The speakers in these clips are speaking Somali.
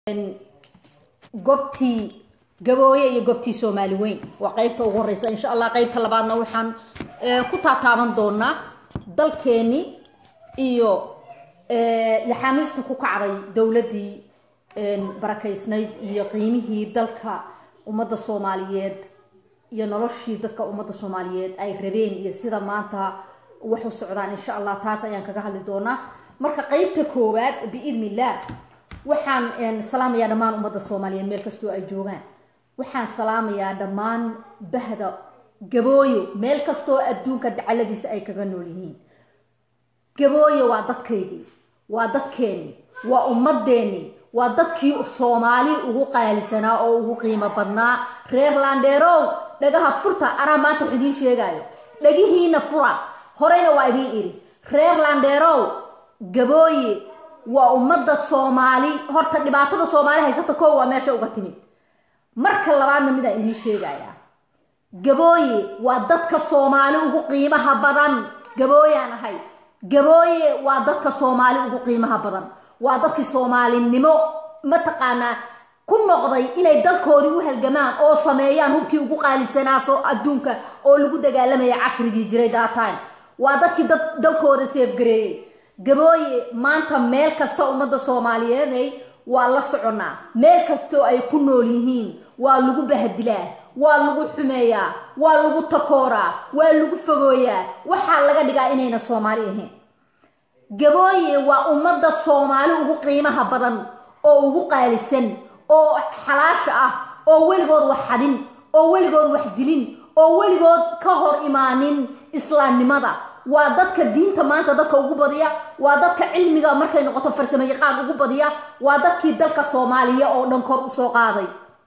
goobtii gabooye iyo goobtii soomaali weyn waa qeybta ugu horeysa insha allah qeybta labaadna waxaan ku taataaban doonaa dalkeeni iyo laxaamiista ku kacday dowladii barakaysnayd iyo qiimihii dalka ummadda soomaaliyeed iyo noloshii dadka ummadda soomaaliyeed ay rabeen iyo sida maanta wax u socdaan insha allah taas ayaan kaga hadli doonaa marka qeybta koowaad biidni illah waxaan salaamayaa dhammaan ummadda soomaaliyeed meel kastoo ay joogaan waxaan salaamayaa dhammaan bahda gabooyo meel kastoo adduunka dacaladiisa ay kaga nool yihiin gabooyo waa dadkaydii waa dadkeeni waa ummadeeni waa dadkii soomaali ugu qaalisanaa oo ugu qiimo badnaa reer landheerow dhagaha furta anaa maanta wax idiin sheegaayo dhagihiina fura horeyna waa idiin idhi reer landheerow gabooye waa ummadda soomaali horta dhibaatada soomaali haysata koo waa meesha uga timid marka labaadna midaan idiin sheegayaa gabooye waa dadka soomaali ugu qiimaha badan gabooyaan ahay gabooye waa dadka soomaali ugu qiimaha badan waa dadkii soomaalinimo mataqaanaa ku noqday inay dalkoodii u halgamaan oo sameeyaan hubkii ugu qaalisanaaso adduunka oo lagu dagaalamaya casrigii jiray daatime waa dadkii dalkooda seefgareeyey gabooye maanta meel kasta ummadda soomaaliyeeday waa la soconaa meel kastoo ay ku nool yihiin waa lagu bahadilaa waa lagu xumeeyaa waa lagu takooraa waa lagu fogooyaa waxaa laga dhigaa inayna soomaali ahayn gabooye waa ummadda soomaali ugu qiimaha badan oo ugu qaalisan oo xalaasha ah oo weligood wax xadin oo weligood wax dilin oo weligood ka hor imaanin islaamnimada waa dadka diinta maanta dadka ugu badiya waa dadka cilmiga markay noqoto farsamo yaqaan ugu badiya waa dadkii dalka soomaaliya oo dhan kor usoo qaaday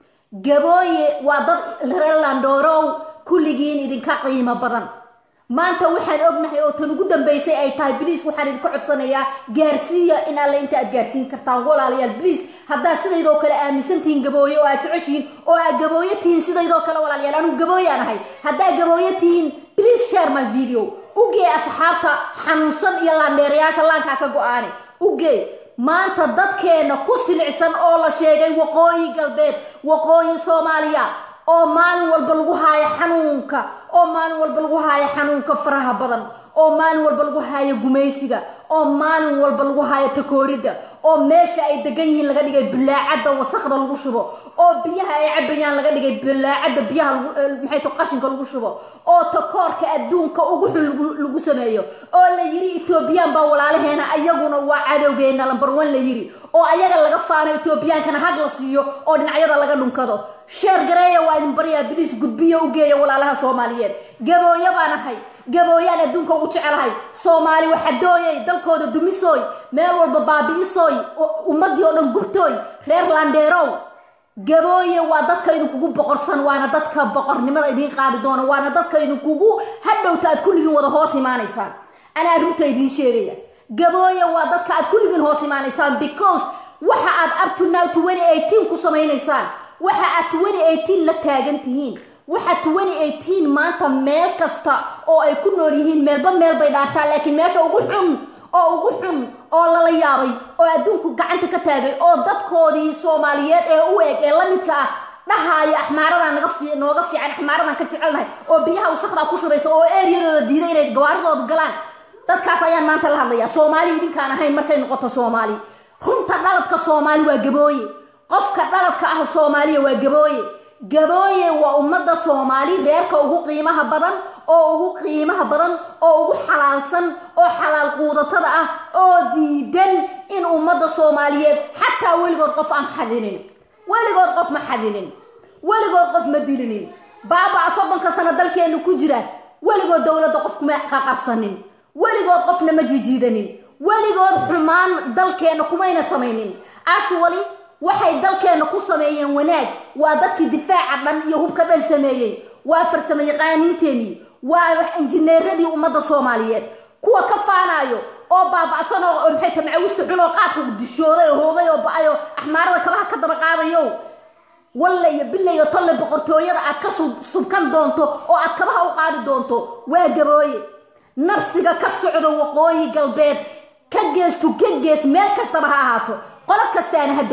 gabooye waa dad reerlandorow kulligiin idinka qiimo badan maanta waxaan ognahay oo tan ugu dambeysay ay tahay bliis waxaan idinka codsanayaa gaarsiiya in alle inta aad gaarsiin kartaan walaalayaal bliis haddaad sidaydoo kale aaminsantihiin gabooye oo aad jeceshihiin oo aad gabooye tihiin sidaydoo kale walaalayaal anugu gabooyaan ahay haddaad gabooye tihiin bliis share my video ugee asxaabta xanuunsan iyo laandheerayaasha laankaa ka go-aane ugee maanta dadkeena ku silicsan oo la sheegay waqooyi galbeed waqooyi soomaaliya oo maalin walba lagu haayo xanuunka oo maalin walba lagu haayo xanuunka faraha badan oo maalin walba lagu haayo gumaysiga oo maalin walba lagu haayo takooridda oo meesha ay degan yihiin laga dhigay bilaacadda wasakda lagu shubo oo biyaha ay cabayaan laga dhigay bilaacadda biyaha maxay to qashinka lagu shubo oo takoorka adduunka ugu xun lagu sameeyo oo la yiri etoobiyaan baa walaalaheena ayaguna waa cadowgeena lambar one la yiri oo ayaga laga faano etoobiyaankana hag la siiyo oo dhinacyada laga dhunkado sheer gareeya waa idin baryaa biliis gudbiyo u geeya walaalaha soomaaliyeed gabooyo baan ahay gabooyaan adduunka ugu jecelahay soomaali waxadooyay dalkooda dumisooy meel walba baabi'isooy ummadii oo dhan gubtooy reer landheerow gabooye waa dadka idinkugu boqorsan waana dadka boqornimada idiin qaadi doona waana dadka idinkugu hadhowta aad kulligiin wada hoos imaanaysaan anaa runta idiin sheegaya gabooye waa dadka aad kulligiin hoos imaanaysaan because waxa aad up to now twenty eighteen ku samaynaysaan waxa aad twenty eighteen la taagan tihiin waxa twenty eighteen maanta meel kasta oo ay ku nool yihiin meelba meel bay dhaartaan laakiin meesha ugu xun oo ugu xun oo lala yaabay oo adduunku gacanta ka taagay oo dadkoodii soomaaliyeed ee u eg ee la midka ah dhahaayo axmaaradan naga nooga fiican axmaaradan ka jecelnahay oo biyaha wasakdaa ku shubaysa oo eryadooda diiday inay gawaaridooda galaan dadkaas ayaan maanta la hadlayaa soomaali idinkaan ahayn markay noqoto soomaali runta dhaladka soomaali waa gabooye qofka dhaladka ah soomaaliya waa gabooye gabooye waa ummadda soomaali reerka ugu qiimaha badan oo ugu qiimaha badan oo ugu xalaalsan oo xalaal quudatada ah oo diidan in ummadda soomaaliyeed xataa weligood qof aan xadinin weligood qof ma xadinin weligood qof ma dilinin baabaa soddonka sano dalkeenu ku jira weligood dowladda qof kuma qaqabsanin weligood qofna ma jijiidanin weligood xumaan dalkeena kumayna samaynin ashwali waxay dalkeena ku sameeyeen wanaag waa dadkii difaaca dhan iyo hubka dhan sameeyey waa farsamo yaqaaniinteenii waa injineeradii ummadda soomaaliyeed kuwa ka faanaayo oo baaba'san oo maxay ta macawista xun oo qaadka dishooday oo hoogay oo ba-ay oo axmaarada kabaha ka daba qaadayo walle iyo bille iyo tolle boqortooyada aad ka subkan doonto oo aad kabaha u qaadi doonto waa gabooye nafsiga ka socdo waqooyi galbeed ka geestu ka gees meel kastaba ha ahaato qolo kastaana ha degto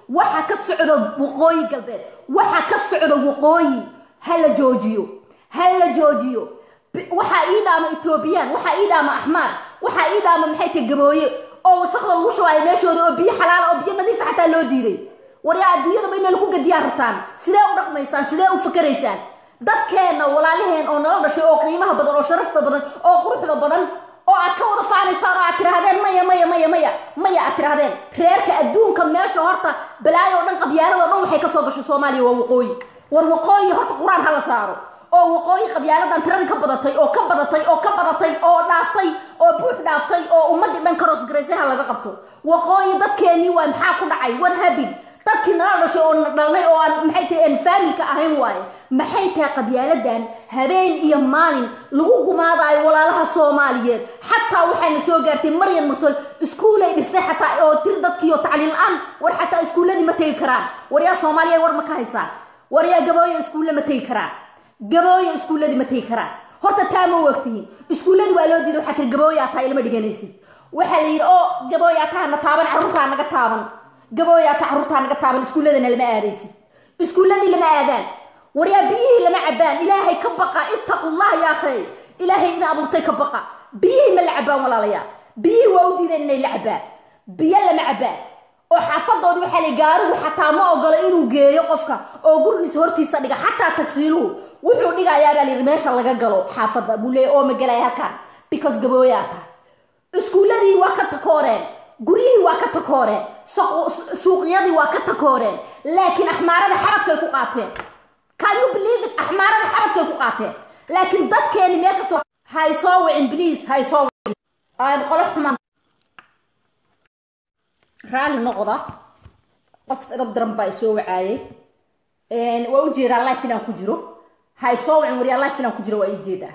waxa ka socdo waqooyi galbeed waxa ka socdo waqooyi ha la joojiyo ha la joojiyo waxaa ii dhaama etoobiyaan waxaa ii dhaama axmaar waxaa ii dhaama maxay tahay gabooye oo wasakda lagu shubaayo meeshooda oo biyo xalaala oo biyo nadiifa xataa loo diiday waryaa adduunyadaba inay laku gadiyaan rabtaan sidee u dhaqmaysaan sidee u fakaraysaan dadkeenna walaalaheen oo nala dhashay oo qiimaha badan oo sharafta badan oo quruxda badan oo aad ka wada faanaysaan oo aad tirahdeen maya maya maya maya maya aad tirahdeen reerka adduunka meesha horta balaayo o dhan qabyaalado dhan waxay kasoo gashay soomaaliya waa waqooyi war waqooyi horta qur-aan hala saaro oo waqooyi qabyaaladan tiradii ka badatay oo ka badatay oo ka badatay oo dhaaftay oo buux dhaaftay oo ummadii dhan karoosgaraysay ha laga qabto waqooyi dadkeenii waa maxaa ku dhacay what happened dadkii nala dhashay oo dhalnay oo aan maxay tahay aan faamilka ahayn waaye maxay tahay qabyaaladan habeen iyo maalin lagu gumaadaayo walaalaha soomaaliyeed xataa waxayna soo gaartay maryan mursol iskuulay dhistay xataa oo tir dadkiiyo tacliin la-aan war xataa iskuulladii ma tegi karaan waryaa soomaaliya war ma ka haysaan waryaa gabooya iskuulle ma tegi karaan gabooya iskuulladii ma tegi karaan horta taa ma ogtihiin iskuulladii waa loo diiday waxaa tiri gabooya ataa ilma dhiganaysid waxaa la yidhi oo gabooya ataa na taaban carruurtaa naga taaban gabooya ataa carruurtaa naga taaban iskuulladana lama aadaysid iskuulladii lama aadaan waryaa biyihii lama cabaan ilaahay ka baqa ittaqullah yaa khay ilaahay ina abuurtay ka baqa biyihii ma la cabaan walaalayaa biyihii waa u diideen inay la cabaan biyo lama cabaan oo xaafadoodi waxaa la gaarigu xataa ma ogolo inuu geeyo qofka oo gurigiisa hortiisa dhiga xataa tagsiiluhu wuxuu dhigayaa baa layidhi meesha laga galo xaafadda buu leeya oo magalaya halkaan because gabooyaa tahay iskuulladii waa ka takooreen guryihii waa ka takooreen suuqyadii waa ka takooreen laakiin axmaarada xabadkay ku qaateen can you believe it axmaarada xabadkay ku qaateen laakiin dadkeeni meel kastoo hay soo wicin please hay soo wicin aan qolo xumaan raalli noqda qof edab daran baa isoo wacaayay waa ujeedaa life inaan ku jiro hay soo wicin waryaa life inaan ku jiro waa ii jeedaa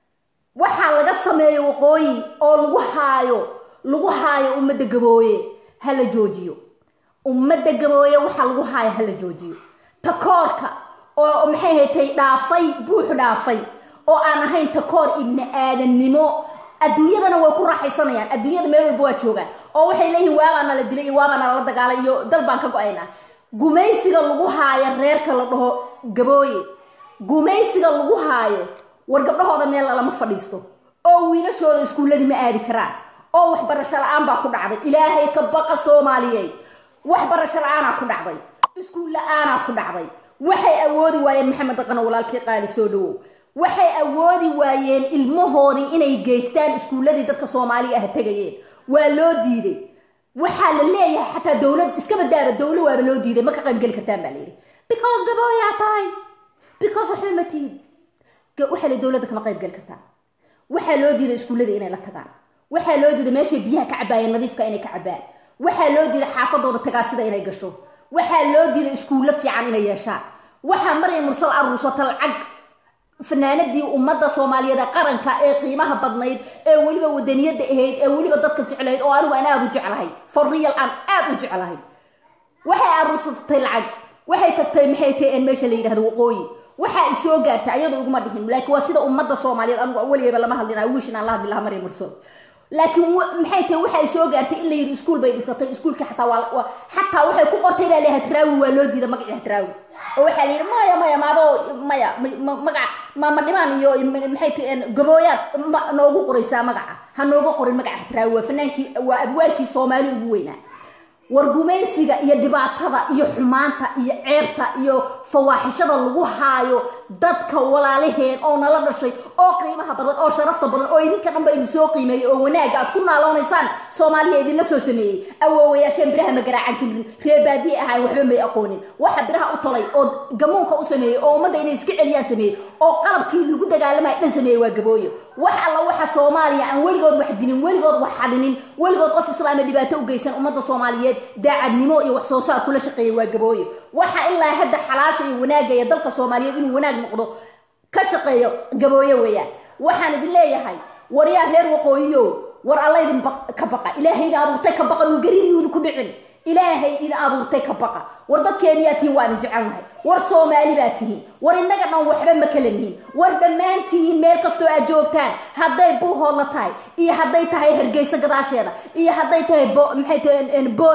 waxaa laga sameeyo waqooyi oo lagu haayo lagu haayo ummadda gabooye ha la joojiyo ummadda gabooye waxaa lagu haayo ha la joojiyo takoorka oo maxay haytay dhaafay buux dhaafay oo aan ahayn takoor ibni aadannimo adduunyadana way ku raaxaysanayaan adduunyada meel walba waa joogaan oo waxay leeyihin waabaana la dilay iyo waabaana lala dagaalay iyo dal baan ka go-aynaa gumaysiga lagu haayo reerka la dhaho gabooye gumaysiga lagu haayo war gabdhahooda meel lama fadhiisto oo wiilashooda iskuulladii ma aadi karaan oo waxbarasho la-aan baa ku dhacday ilaahay ka baqa soomaaliyeed waxbarasho la-aanaa ku dhacday iskuul la-aanaa ku dhacday waxay awoodi waayeen maxamed daqano walaalkii qaali soo dhawow waxay awoodi waayeen ilmahoodii inay geystaan iskuulladii dadka soomaaliga ah tegayeen waa loo diiday waxaa la leeyahay xataa dowlad iska badaaba dowlo waaba loo diiday ma ka qaybgeli kartaan baa layidhi because gabooyaa tahay because waxba ma tihid waxaa la dowladda kama qaybgeli kartaan waxaa loo diiday iskuulladii inay la tagaan waxaa loo diiday meeshay biyaha ka cabaayeen nadiifka inay ka cabaan waxaa loo diiday xaafadooda tagaasida inay gasho waxaa loo diiday iskuullo fiican inay yeeshaan waxaa maryam mursal aruusata lacag fanaanadii ummadda soomaaliyeed ee qaranka ee qiimaha badnayd ee weliba wadaniyadda ahayd ee weliba dadka jeclayd oo anigu aan aada u jeclahay for real aan aada u jeclahay waxay aruusatay lacag waxay tagtay maxay tahay en meesha la yidhahdo waqooyi waxaa isoo gaartay ayadoo iguma dhihin laakiin waa sida ummadda soomaaliyeed anigu weligayba lama hadlina wish inaan la hadli lahaa maryam mursal laakiin maxay tahay waxay soo gaartay in la yidhi iskuul bay dhisatay iskuulka xataa waa xataa waxay ku qortay baa leeyahay hatraawi waa loo diida magacii hatraawi oo waxaa la yidhi maya maya maadoo maya magaca maama dhimaan iyo maxay tahay gabooyaad noogu qoraysaa magaca ha nooga qorin magaca hatraawi waa fanaankii waa abwaajii soomaali ugu weynaa war gumaysiga iyo dhibaatada iyo xumaanta iyo ceebta iyo fawaaxishada lagu haayo dadka walaalaheen oo nala dhashay oo qiimaha badan oo sharafta badan oo idinka dhanba idin soo qiimeeyey oo wanaaga aad ku naaloonaysaan soomaaliya idinla soo sameeyey awoowayaasheen biraha ma garaacan jirin reebaadiye ahaan waxba may aqoonin waxa biraha u talay oo gamuunka u sameeyey oo ummadda inay iska celiyaan sameeyey oo qalabkii lagu dagaalamaya dhan sameeyey waa gabooyo wax alla waxa soomaaliya aan weligood wax dinin weligood wax xadinin weligood qof islaama dhibaato u geysan ummadda soomaaliyeed daacadnimo iyo wax soo saar kula shaqeeya waa gabooye waxa ilaa hadda xalaasha iyo wanaagaya dalka soomaaliyeed inuu wanaag noqdo ka shaqeeyo gabooye weeyaan waxaan idin leeyahay waryaa reer waqooyiyow war alla idin ka baqa ilaahay idin abuurtay ka baqa uu gariiriyuudu ku dhicin ilaahay idin abuurtay ka baqa war dadkeeniyaa tihiin waan idin jecelnahay war soomaali baa tihiin war innaga dhan waxba ma kala nihin war dhammaantihiin meel kastoo aad joogtaan hadday buuhoodla tahay iyo hadday tahay hargeysa gadaasheeda iyo hadday tahay maxay tahay boorame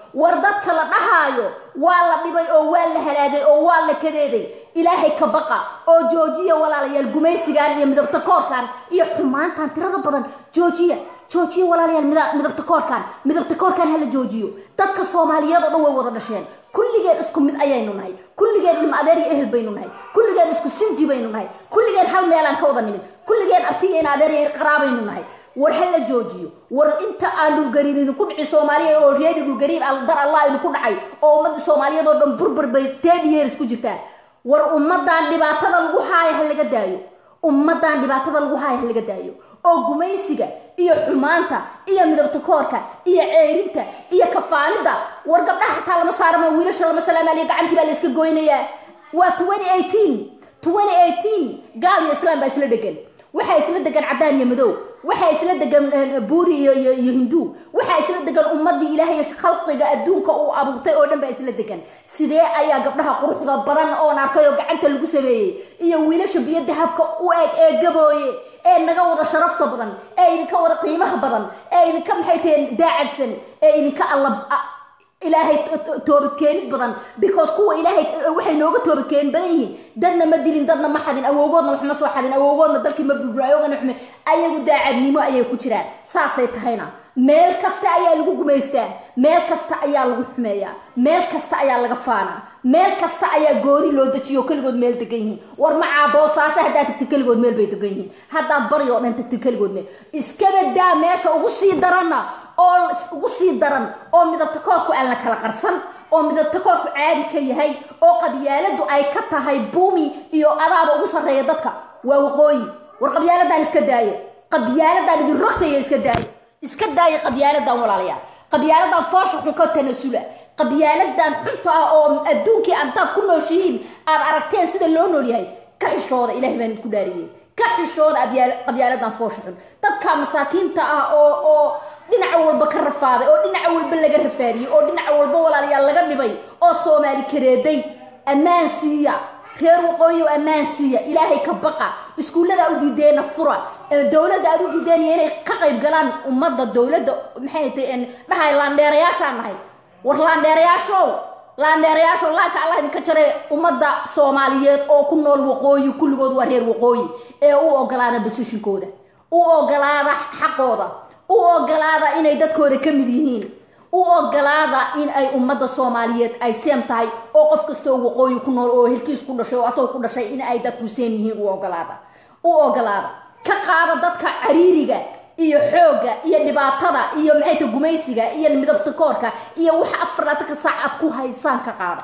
war dadka la dhahaayo waa la dhibay oo waa la halaagay oo waa la kadeeday ilaahay ka baqa oo joojiya walaalayaal gumaysigan iyo midabta koorkan iyo xumaantan tirada badan joojiya joojiya walaalayaal midabta koorkan midabta koorkan hala joojiyo dadka soomaaliyeed oo dhan way wada dhasheen kulligeen isku mid ayaynu nahay kulligeen ilma adeer iyo ehel baynu nahay kulligeen isku sinji baynu nahay kulligeen hal meelaan ka wada nimid kulligeen abtiya in adeer iyo qaraabaynu nahay war ha la joojiyo war inta aan dhulgariir idinku dhici soomaaliya oo reedi dhulgariir dar allah idinku dhacay oo ummadda soomaaliyeed oo dhan burbur bay ten years ku jirtaa war ummadan dhibaatada lagu haayo ha laga daayo ummadan dhibaatada lagu haayo ha laga daayo oo gumaysiga iyo xumaanta iyo midabta koorka iyo ceerinta iyo kafaanida war gabdhaha xataa lama saarama wiilasha lama salaamaaliya gacantii baa la iska goynayaa waa twenty eighteen twenty eighteen gaal iyo islaam baa isla dhegan waxaa isla degan cadaan iyo madow waxaa isla degan buuri iyo iyo hindu waxaa isla degan ummadii ilaahay khalqiga adduunka uu abuurtay oo dhan baa isla degan sidee ayaa gabdhaha quruxda badan oon arkay oo gacanta lagu sameeyey iyo wiilasha biyo dahabka u eg ee gabooye ee naga wada sharafta badan ee idinka wada qiimaha badan ee idinka maxay taheen daacadsan ee idinka alla ilaahay toobadkeenid badan because kuwa ilaahay waxay nooga toobadkeenin badan yihiin dadna ma dilin dadna ma xadin awoogoodna wax ma soo xadin awoogoodna dalkii ma burbur ayagana waxme ayagu daacadnimo ayay ku jiraan saasay tahayna meel kasta ayaa lagu gumaystaa meel kasta ayaa lagu xumeeyaa meel kasta ayaa laga faanaa meel kasta ayaa gooni loo dejiyo keligood meel degan yihiin war macaa boosaase haddaad tagti keligood meel bay degan yihiin haddaad bari oo dhan tagti keligood meel iskabadaa meesha ugu sii daranna oo ugu sii daran oo midabta koorku aan la kala qarsan oo midabta koorku caadi ka yahay oo qabyaaladu ay ka tahay buumi iyo adaaba ugu sarreeya dadka waa waqooyi war qabyaaladan iska daaya qabyaaladan idin rogtaya iska daaya iska daaya qabyaaladan walaalayaal qabyaaladan foosha xun ka tanasula qabyaaladan xunta ah oo adduunkii antaad ku nooshihiin aad aragteen sida loo nool yahay ka xishooda ilahay baan idinku dhaariyey ka xishooda qabyaaladan foosha xun dadka masaakiinta ah oo oo dhinaca walba ka rafaaday oo dhinaca walba laga rafaadiyey oo dhinaca walba walaalayaal laga dhibay oo soomaali kareeday ammaan siiya reer waqooyi oo ammaan siiya ilaahay ka baqa iskuullada u diideena fura dowladda aad u diideenaya inay ka qayb galaan ummadda dowladda maxay tahay dhahay laandheerayaashaan nahay war laandheerayaashow laandheerayaashow laanka allah idinka jaray ummadda soomaaliyeed oo ku nool waqooyi kulligood waa reer waqooyi ee u ogolaada basishinkooda u ogolaada xaqooda u ogolaada inay dadkooda ka mid yihiin u ogolaada in ay ummadda soomaaliyeed ay seem tahay oo qof kastoo waqooyi ku nool oo helkiis ku dhashay oo asagoo ku dhashay in ay dadku seem yihiin u ogolaada u ogolaada ka qaada dadka cariiriga iyo xoogga iyo dhibaatada iyo maxay ta gumaysiga iyo midabta koorka iyo waxa afarlaatanka saac aad ku haysaan ka qaada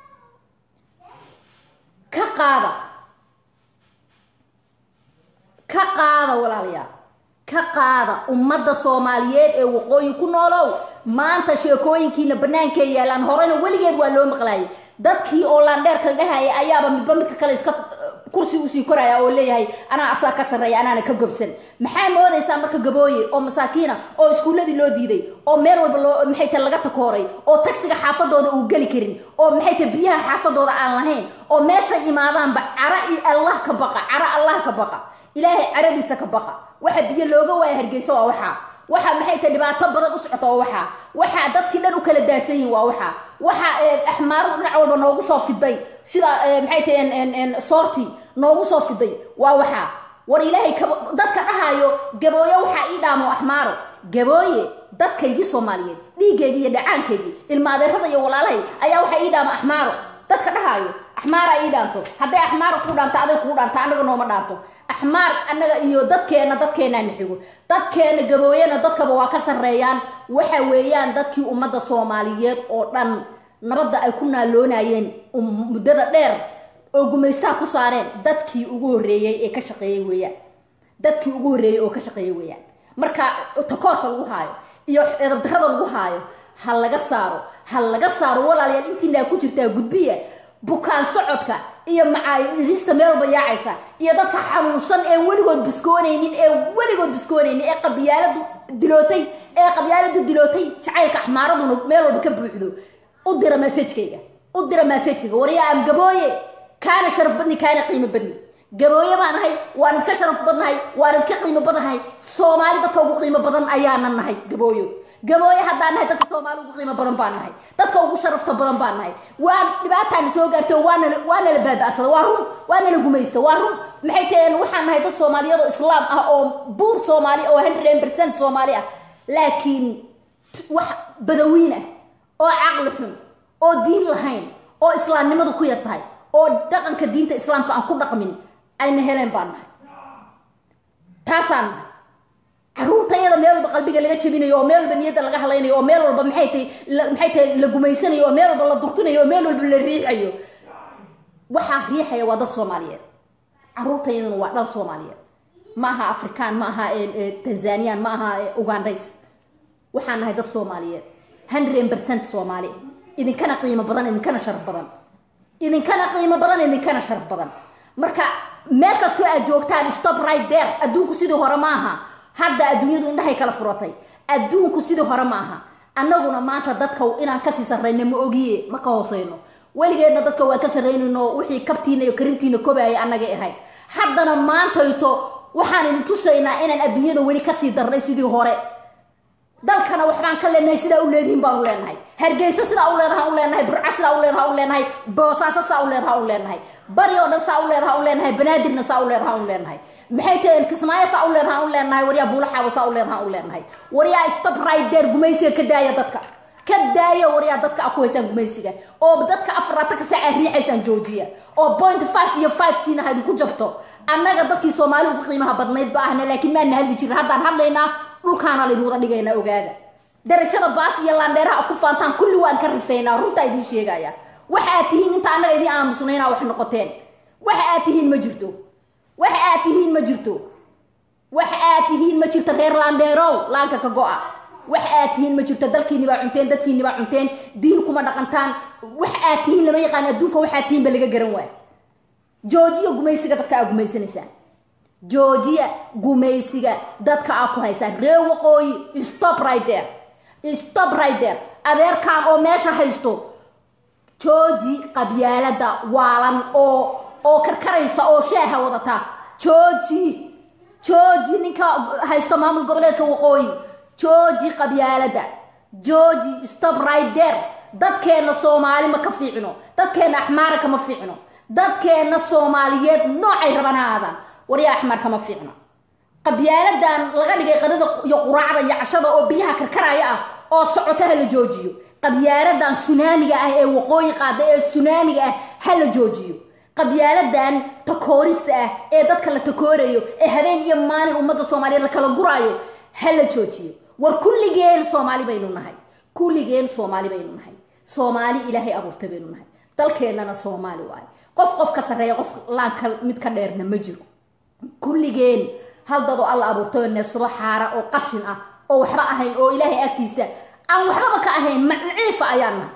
ka qaada ka qaada walaalayaal ka qaada ummadda soomaaliyeed ee waqooyi ku noolow maanta sheekooyinkiina bannaankay yaalaan horena weligeed waa loo maqlaayay dadkii oo laandheerka la dhahaya ayaaba midba midka kale iska kursi usii koraya oo leeyahay anaa asaa ka sarreeya anaana ka gobsan maxaa moodaysaa marka gabooye oo masaakiina oo iskuulladii loo diiday oo meel walba loo maxay ta laga takooray oo tagsiga xaafadooda uu geli karin oo maxay ta biyaha xaafadooda aan lahayn oo meeshay imaadaanba cara allah ka baqa cara allah ka baqa ilaahay caradiisa ka baqa waxa biyo looga waaya hargeysa waa waxaa waxa maxay tahay dhibaato badan u socota waa waxaa waxaa dadkii dhan u kala daadsan yihin waa waxaa waxa axmaaradu dhinac walba noogu soo fiday sida maxay tahay soorti noogu soo fiday waa waxaa war ilaahay dadka dhahaayo gabooye waxaa ii dhaamo axmaaro gabooye dadkaygii soomaaliyeed dhiiggeygii iyo dhacaankeygii ilma adeerada iyo walaalahay ayaa waxaa ii dhaamo axmaaro dadka dhahaayo axmaara ii dhaanto hadday axmaara kuu dhaanto aday kuu dhaanto annaga nooma dhaanto axmaar annaga iyo dadkeenna dadkeennaana xigo dadkeenna gabooyena dadkaba waa ka sarreeyaan waxa weeyaan dadkii ummadda soomaaliyeed oo dhan nabadda ay ku naaloonayeen muddada dheer oo gumaystaha ku saareen dadkii ugu horreeyey ee ka shaqeeyey weeyaan dadkii ugu horreeyey oo ka shaqeeyey weeyaan marka takoorka lagu haayo iyo edabdarrada lagu haayo ha laga saaro ha laga saaro walaalayaal intiinaa ku jirtaa gudbiya bukaan socodka iyo macaarista meel walba yaacaysa iyo dadka xanuunsan ee weligood biskoonaynin ee weligood biskoonaynin ee qabyaaladu dilootay ee qabyaaladu dilootay jacaylka axmaaraduna meel walba ka buuxdo u dira masajkayga u dira masajkayga waryaa am gabooye kaana sharaf badni kaana qiimo badni gabooye baan nahay waan idka sharaf badnahay waan idka qiimo badnahay soomaali dadka ugu qiimo badan ayaanan nahay gabooyo gabooye haddaan nahay dadka soomaali ugu qiimo badan baan nahay dadka ugu sharafta badan baan nahay waa dhibaataana soo gaartay oo waana waana la baaba'sada waa run waana la gumaysta waa run maxay taheen waxaan nahay dad soomaaliyad oo islaam ah oo buur soomaali oo hundred percent soomaali ah laakiin wax badawiin ah oo caqli xun oo diin lahayn oo islaamnimadu ku yar tahay oo dhaqanka diinta islaamka aan ku dhaqmin ayna heleen baan nahay taasaan nahay caruurtayada meel walba qalbiga laga jebinayo oo meel walba niyadda laga hadlaynayo oo meel walba maxay tahay maxay tahay la gumaysanayo oo meel walba la durkinayo oo meel walba la riixayo waxaa riixaya waa dad soomaaliyeed caruurtayaduna waa dhal soomaaliyeed ma aha afrikaan ma aha tanzanian ma aha ugandays waxaan nahay dad soomaaliyeed hundred percent soomaali idinkana qiimo badan idinkana sharaf badan idinkana qiimo badan idinkana sharaf badan marka meel kastoo aad joogtaan stop right there adduunku sidii hore ma aha hadda adduunyadu indhahay kala furatay adduunku sidii hore ma aha annaguna maanta dadka inaan kasii sarrayna ma ogiye ma ka hooseyno weligeedna dadka waan ka sarraynayno wixii kabtiina iyo karintiina kobaayay annagay ahayd haddana maantayto waxaan idin tusaynaa inaan adduunyada weli kasii darnay sidii hore dalkana waxbaan ka leenahay sidaa u leedihiin baan u leenahay hargeysa sidaa u leedaha u leenahay burca sidaa u leedaha u leenahay boosaaso saa u leedaha u leenahay bari oo dhan saa u leedaha u leenahay banaadirna saa u leedaha u leenahay maxay taheen kismaayo saa u leedaha u leenahay waryaa buulaxaawa saa u leedaha u leenahay waryaa stop right there gumaysiga ka daaya dadka ka daaya waryaa dadka a ku haysaan gumaysiga oo dadka afaraataka saaca riixaysaan joojiya oo point five iyo five kiina ha idinku jabto annaga dadkii soomaali ugu qiimaha badnayd ba ahna laakiin maana hadli jirin haddaan hadlaynaa dhulkaana laydin wada dhigaynaa ogaada darajada baas iyo laandheeraha ku faantaan kulli waan ka rifeynaa runtaa idiin sheegaya waxa aad tihiin inta annaga idiin aamusnayna wax noqoteen waxa aad tihiin ma jirto waxa aad tihiin ma jirto waxa aad tihiin ma jirto reer laandheerow laanka ka go-a waxa aad tihiin ma jirto dalkiini baa cunteen dadkiini baa cunteen diin kuma dhaqantaan waxa aad tihiin lama yaqaan adduunka waxaad tihiin ba laga garan waay joojiya gumaysiga dadka aa gumaysanaysaan joojiya gumaysiga dadka aa ku haysaan ree waqooyi stop right there stop right there adeerkaan oo meesha haysto jooji qabyaalada waalan oo oo karkaraysa oo shaaha wadata jooji jooji ninka haysta maamul goboleedka waqooyi jooji qabyaalada jooji stop right there dadkeenna soomaali ma ka fiicno dadkeenna axmaara kama fiicno dadkeenna soomaaliyeed noocay raban ha aadaan waryaa axmar kama fiicno qabyaaladan laga dhigay qadada iyo quraacda iyo cashada oo biyaha karkaraya ah oo socota ha la joojiyo qabyaaladan sunaamiga ah ee waqooyi qaada ee sunaamiga ah ha la joojiyo qabyaaladan takoorista ah ee dadka la takoorayo ee habeen iyo maalin ummadda soomaaliyeed la kala guraayo ha la joojiyo war kulligeen soomaali baynu nahay kulligeen soomaali baynu nahay soomaali ilaahay abuurtay baynu nahay dalkeennana soomaali waayo qof qof ka sarreeya qof laanka mid ka dheerna ma jiro kulligeen hal dadoo alla abuurtay oo neefsado xaara oo qashin ah oo waxba ahayn oo ilaahay agtiisa aan waxbaba ka ahayn maciifa ayaan nahay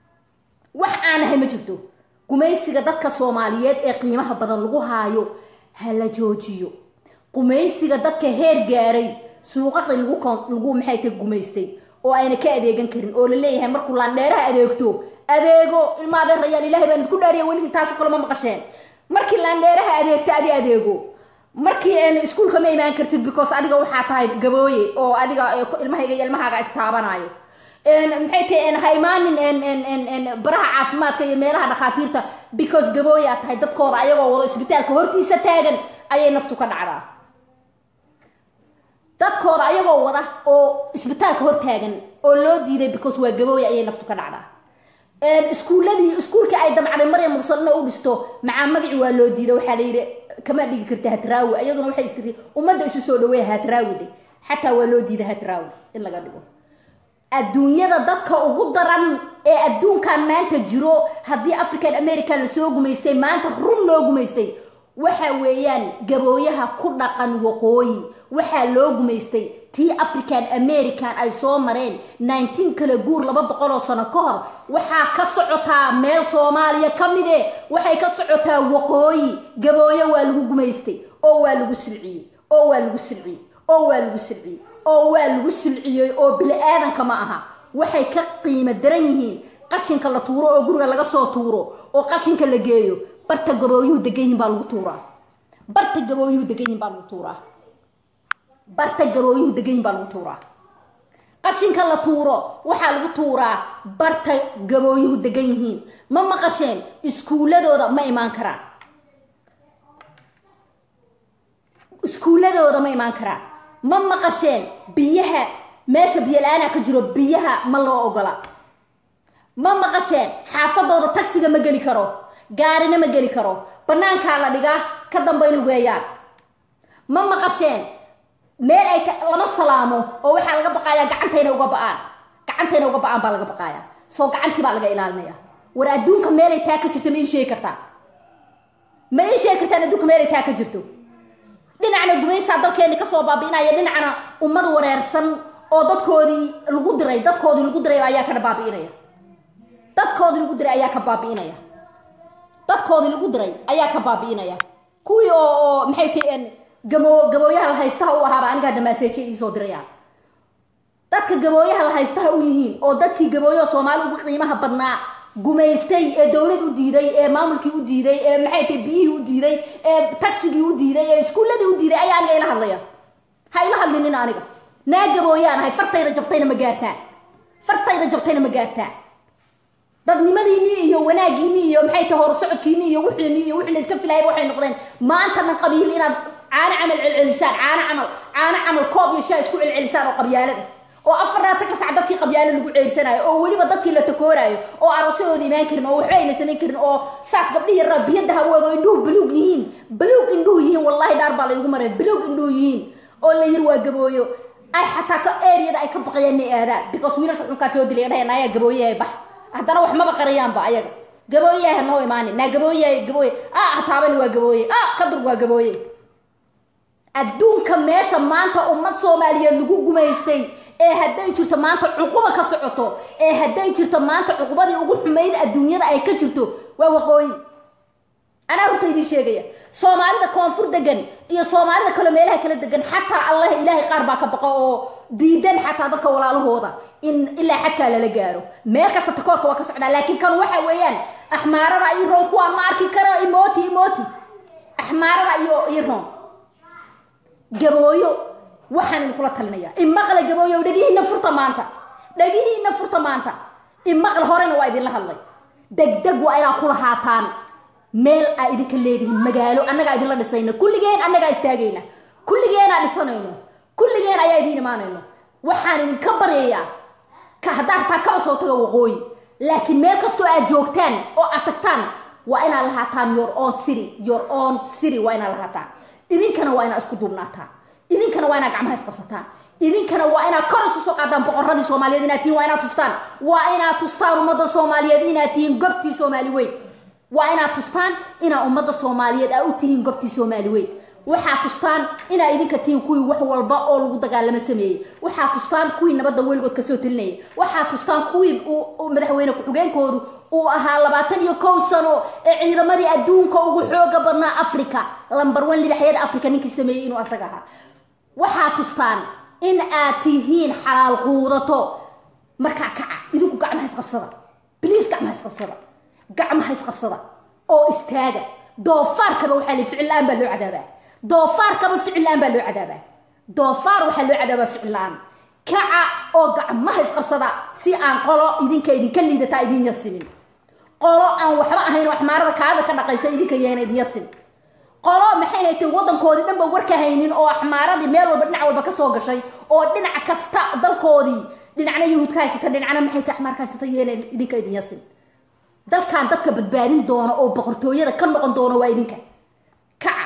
wax aan ahay ma jirto gumaysiga dadka soomaaliyeed ee qiimaha badan lagu haayo ha la joojiyo gumaysiga dadka heer gaaray suuqaqi lagu maxay ta gumaystay oo ayna ka adeegan karin oo la leeyahay markuu laandheeraha adeegto adeego ilma adeerayaal ilahay baan idku dhaariya weligii taasoo kale ma maqasheen markii laandheeraha adeegta adi adeego markii iskuulka ma imaan kartid because adiga waxaa tahay gabooye oo adiga ilmahayga iyo ilmahaaga istaabanayo maxay tahay ha imaanin baraha caafimaadka iyo meelaha dhakhaatiirta because gabooye aad tahay dadkooda ayagoo wado isbitaalka hortiisa taagan ayay naftu ka dhacdaa dadkooda ayagoo wada oo isbitaalka hor taagan oo loo diiday because waa gabooye ayay naftu ka dhacdaa iskuuladii iskuulkii ay damcday maryam mursalna u dhisto macaa magaci waa loo diiday waxaa la yidhi kama dhigi karta hatraawi iyaduna waxay istiri ummadda isu soo dhaweeya hatraawi dhe xataa waa loo diiday hatraawi in laga dhigo adduunyada dadka ugu daran ee adduunkan maanta jiro haddii african american lasoo gumaystay maanta run loo gumaystay waxa weeyaan gabooyaha ku dhaqan waqooyi waxaa loo gumaystay tii african american ay soo mareen nineteen kala guur laba boqol oo sano ka hor waxaa ka socotaa meel soomaaliya ka mide waxay ka socotaa waqooyi gabooye waa lagu gumaystay oo waa lagu silciyey oo waa lagu silciyey oo waa lagu silciyey oo waa lagu silciyey oo bili-aadanka ma aha waxay ka qiimo daran yihiin qashinka la tuuro oo guriga laga soo tuuro oo qashinka la geeyo barta gabooyuhu degan yihin baa lagu tuuraa barta gabooyuhu degan yihin baa lagu tuuraa barta gabooyuhu degan yihin baa lagu tuuraa qashinka la tuuro waxaa lagu tuuraa barta gabooyuhu degan yihiin ma maqasheen iskuuladooda ma imaan karaan iskuuladooda ma imaan karaan ma maqasheen biyaha meesha biyo la-aanaa ka jiro biyaha ma loo ogola ma maqasheen xaafadooda tagsiga ma geli karo gaarina ma geli karo banaankaa la dhigaa ka dambay lugeeyaan ma maqasheen meel ay lama salaamo oo waxaa laga baqayaa gacantayna uga ba-aan gacantayna uga ba-aan baa laga baqayaa soo gacantii baa laga ilaalinaya war adduunka meelay taa ka jirto ma ii sheegi kartaa ma ii sheegi kartaan adduunka meelay taa ka jirto dhinacna gumaysaa dalkeeni kasoo baabi'inaya dhinacna ummad wareersan oo dadkoodii lagu diray dadkoodii lagu diray ayaa ka baabi'inaya dadkoodii lagu diray ayaa ka baabi'inaya dadkoodii lagu diray ayaa ka baabi'inaya kuwii oo oo maxay tahi gamo gabooyaha la haystaha u ahaaba anigaa damaaseeje iisoo diraya dadka gabooyaha la haystaha u yihiin oo dadkii gabooyaha soomaali ugu qiimaha badnaa gumaystay ee dowlad u diiday ee maamulkii u diiday ee maxay tahay biyihii u diiday ee tagsigii u diiday ee iskuulladii u diiday ayaa aniga ila hadlaya ha ila hadlinin aniga naa gabooyaan ahay fartayda jabtayna ma gaartaan fartayda jabtayna ma gaartaan dadnimadiinii iyo wanaagiinii iyo maxay tahay horsocodkiinii iyo wixiinii iyo wixii laydka filayaba waxay noqdeen maanta dhan qabiil inaad caano camal celcelisaan caano camal caano camal koob iyo shaa isku celcelisaan oo qabyaalada oo afarnaata ka sac dadkii qabyaalo lagu ceersanayo oo weliba dadkii la takooraayo oo aroosyadooda imaan karin oo waxba ayna samayn karin oo saas gabdhihi yaraa biyada hawooga indhuhu baluug yihiin baluug indhuhu yihiin wallahi dhaar baa laygu maray baluug indhuhu yihiin oo la yiri waa gabooyo ay xataa ka eriyada ay ka baqayaan inay aadaan because wiilasha xunkaa soo dilay dhahayn ayaa gabooyahay bax haddana wax maba qarayaanba ayaga gabooyaha noo imaanin naa gabooyahay gabooye ah hataabani waa gabooye ah kadur waa gabooye adduunka meesha maanta ummad soomaaliyeed lagu gumaystay ee hadday jirto maanta cuquba ka socoto ee hadday jirto maanta cuqubadii ugu xumayd adduunyada ay ka jirto waa waqooyi anaa horta idiin sheegaya soomaalida koonfur degan iyo soomaalida kale meelaha kala degan xataa allah ilaahay qaar baa ka baqa oo diidan xataa dadka walaalahooda in ilaa xadkaa lala gaaro meel kasta takoorka waa ka socdaa laakiin kan waxa weeyaan axmaarada iyo roon kuwaan ma arki kara imoti imoti axmaarada iyo iyo roon gabooyo waxaan idinkula talinaya imaqla gabooyo dhagihiina furta maanta dhagihiina furta maanta imaqla horena waa idinla hadlay degdeg waa inaad ku lahaataan meel aa idinka leedihiin magaalo annagaa idinla dhisayna kulligeen annagaa istaagayna kulligeenaa dhisanayno kulligeen ayaa idiin imaanayno waxaan idinka baryayaa ka haddaa hataa kaba soo taga waqooyi laakiin meel kastoo aad joogtaan oo aad tagtaan waa inaad lahaataan your own city your own city waa inaad lahaataan idinkana waa inaad isku duubnaataan idinkana waa inaad gacmaha isqabsataan idinkana waa inaad kor isu soo qaadaan boqoradii soomaaliyeed inaad tihiin waa inaad tustaan waa inaad tustaan ummadda soomaaliyeed inaad tihiin gobtii soomaali weyn waa inaad tustaan inaa ummadda soomaaliyeed aa u tihiin gobtii soomaali weyn waxaa tustaan inaa idinka tihiin kuwii wax walba oo lagu dagaalamo sameeyey waxaa tustaan kuwii nabadda weligood kasoo telinayay waxaa tustaan kuwii madaxweyne ku-xigeenkoodu uu ahaa labaatan iyo kow sano ee ciidamadii adduunka ugu xooga badnaa africa lambar one libaxyada africa ninkii sameeyey inuu asaga ahaa waxaa tustaan in aad tihiin xalaal quudato markaa kaca idinku gacmaha isqabsada bliis gacmaha isqabsada gacmaha isqabsada oo istaaga doofaarkaba waxaa li ficil la-aan baa loo cadaabaa doofaarkaba ficil la-aan baa loo cadaabaa doofaar waxaa loo cadaabaa ficil la-aan kaca oo gacmaha isqabsada si aan qolo idinka idinka liidataa idin yasinin qolo aan waxba ahayn oo axmaarada kaada ka dhaqaysa idinka yeena idin yasin qolo maxay haytay waddankoodii dhanba warka haynin oo axmaaradii meel walba dhinac walba kasoo gashay oo dhinac kasta dalkoodii dhinacna yahuud ka haysata dhinacna maxay tahay axmaar ka haysata yeena idinka idin yasin dalkan dadka badbaadin doona oo boqortooyada ka noqon doona waa idinka kaca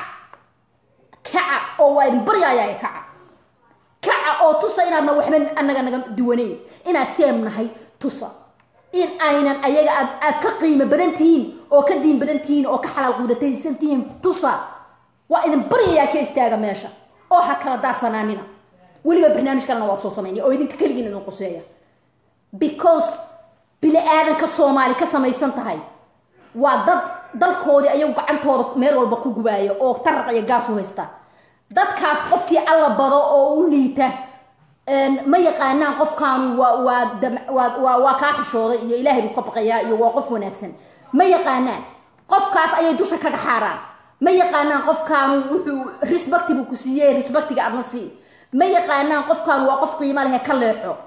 kaca oo waa idin baryaaya kaca kaca oo tusa inaadna waxba anaga naga duwanayn inaad seem nahay tusa in aynan ayaga aad aad ka qiimo badan tihiin oo ka diin badan tihiin oo ka xalaal quudataysan tihiin tusa waa idin baryayaa ka istaaga meesha oo ha kala daarsanaanina weliba barnaamij kalena waa soo samaynaya oo idinka keligiin idin quseeya because bini aadanka soomaali ka samaysan tahay waa dad dalkoodii ayagu gacantooda meel walba ku gubaaya oo taraq iyo gaas u haysta dadkaas qofkii alla bado oo u liita ma yaqaanaan qofkaanu waa waa waa waa kaa xishooday iyo ilaahay buu ka baqayaa iyo waa qof wanaagsan ma yaqaanaan qofkaas ayay dusha kaga xaaraan ma yaqaanaan qofkaanu wuxuu respecti buu ku siiyey respectiga adna sii ma yaqaanaan qofkaanu waa qof qiimo leh ka leexo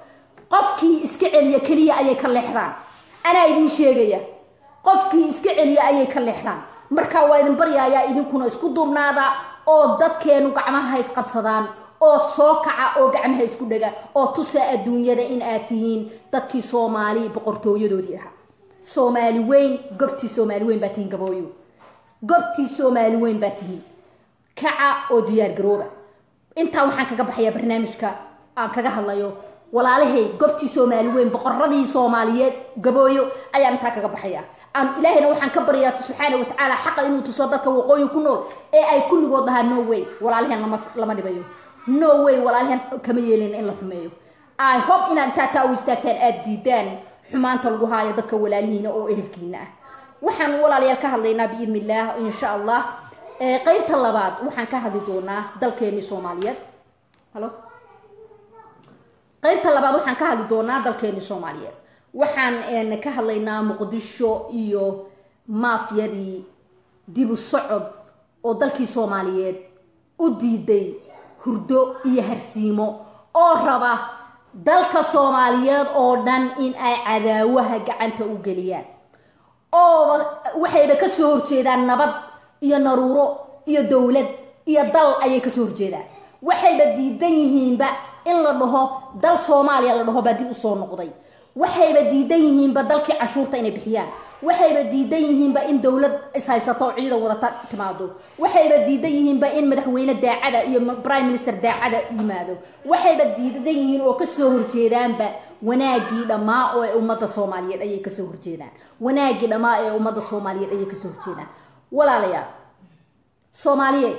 qofkii iska celiya keliya ayay ka leexdaan anaa idin sheegaya qofkii iska celiya ayay ka leexdaan marka waa idin baryayaa idinkuna isku duubnaada oo dadkeenu gacmaha ha isqabsadaan oo soo kaca oo gacmaha isku dhega oo tusa adduunyada in aad tihiin dadkii soomaali boqortooyadoodii ahaa soomaali weyn gobtii soomaali weyn baa tihiin gabooyo gobtii soomaali weyn baa tihiin kaca oo diyaar garooba intaa waxaan kaga baxayaa barnaamijka aan kaga hadlayo walaalahay gobtii soomaali weyn boqoradii soomaaliyeed gabooyo ayaan intaa kaga baxaya aan ilaahayna waxaan ka baryaa subxaana watacaala xaqa inuu tuso dadka waqooyi ku nool ee ay kulligood dhahaa no way walaalahan lama lama dhibayo no way walaalahan kama yeelin in la xumeeyo i hope inaad intaa taa u istaagtaan aada diidaan xumaanta lagu haayo dadka walaalihiina oo ehelkiina ah waxaan walaalayaal ka hadlaynaa biidn illah insha allah qeybta labaad waxaan ka hadli doonaa dalkeenii soomaaliyeed halo qeybta labaad waxaan ka hadli doonaa dalkeenii soomaaliyeed waxaan ka hadlaynaa muqdisho iyo maafyadii dibu socod oo dalkii soomaaliyeed u diiday hurdo iyo harsiimo oo raba dalka soomaaliyeed oo dhan in ay cadaawaha gacanta u geliyaan oo waxayba kasoo horjeedaan nabad iyo naruuro iyo dowlad iyo dal ayay kasoo horjeedaan waxayba diidan yihiinba in la dhaho dal soomaaliya la dhaho baa dib usoo noqday waxayba diidan yihiinba dalkii cashuurta inay bixiyaan waxayba diidan yihiinba in dowlad ishaysato oo ciidan wadata timaado waxayba diidan yihiinba in madaxweyne daacada iyo prime minister daacada yimaado waxayba diidan yihiin oo kasoo horjeedaanba wanaagii dhammaa oo ee ummadda soomaaliyeed ayay kasoo horjeedaan wanaagii dhammaa ee ummadda soomaaliyeed ayay kasoo horjeedaan walaalayaal soomaaliyeed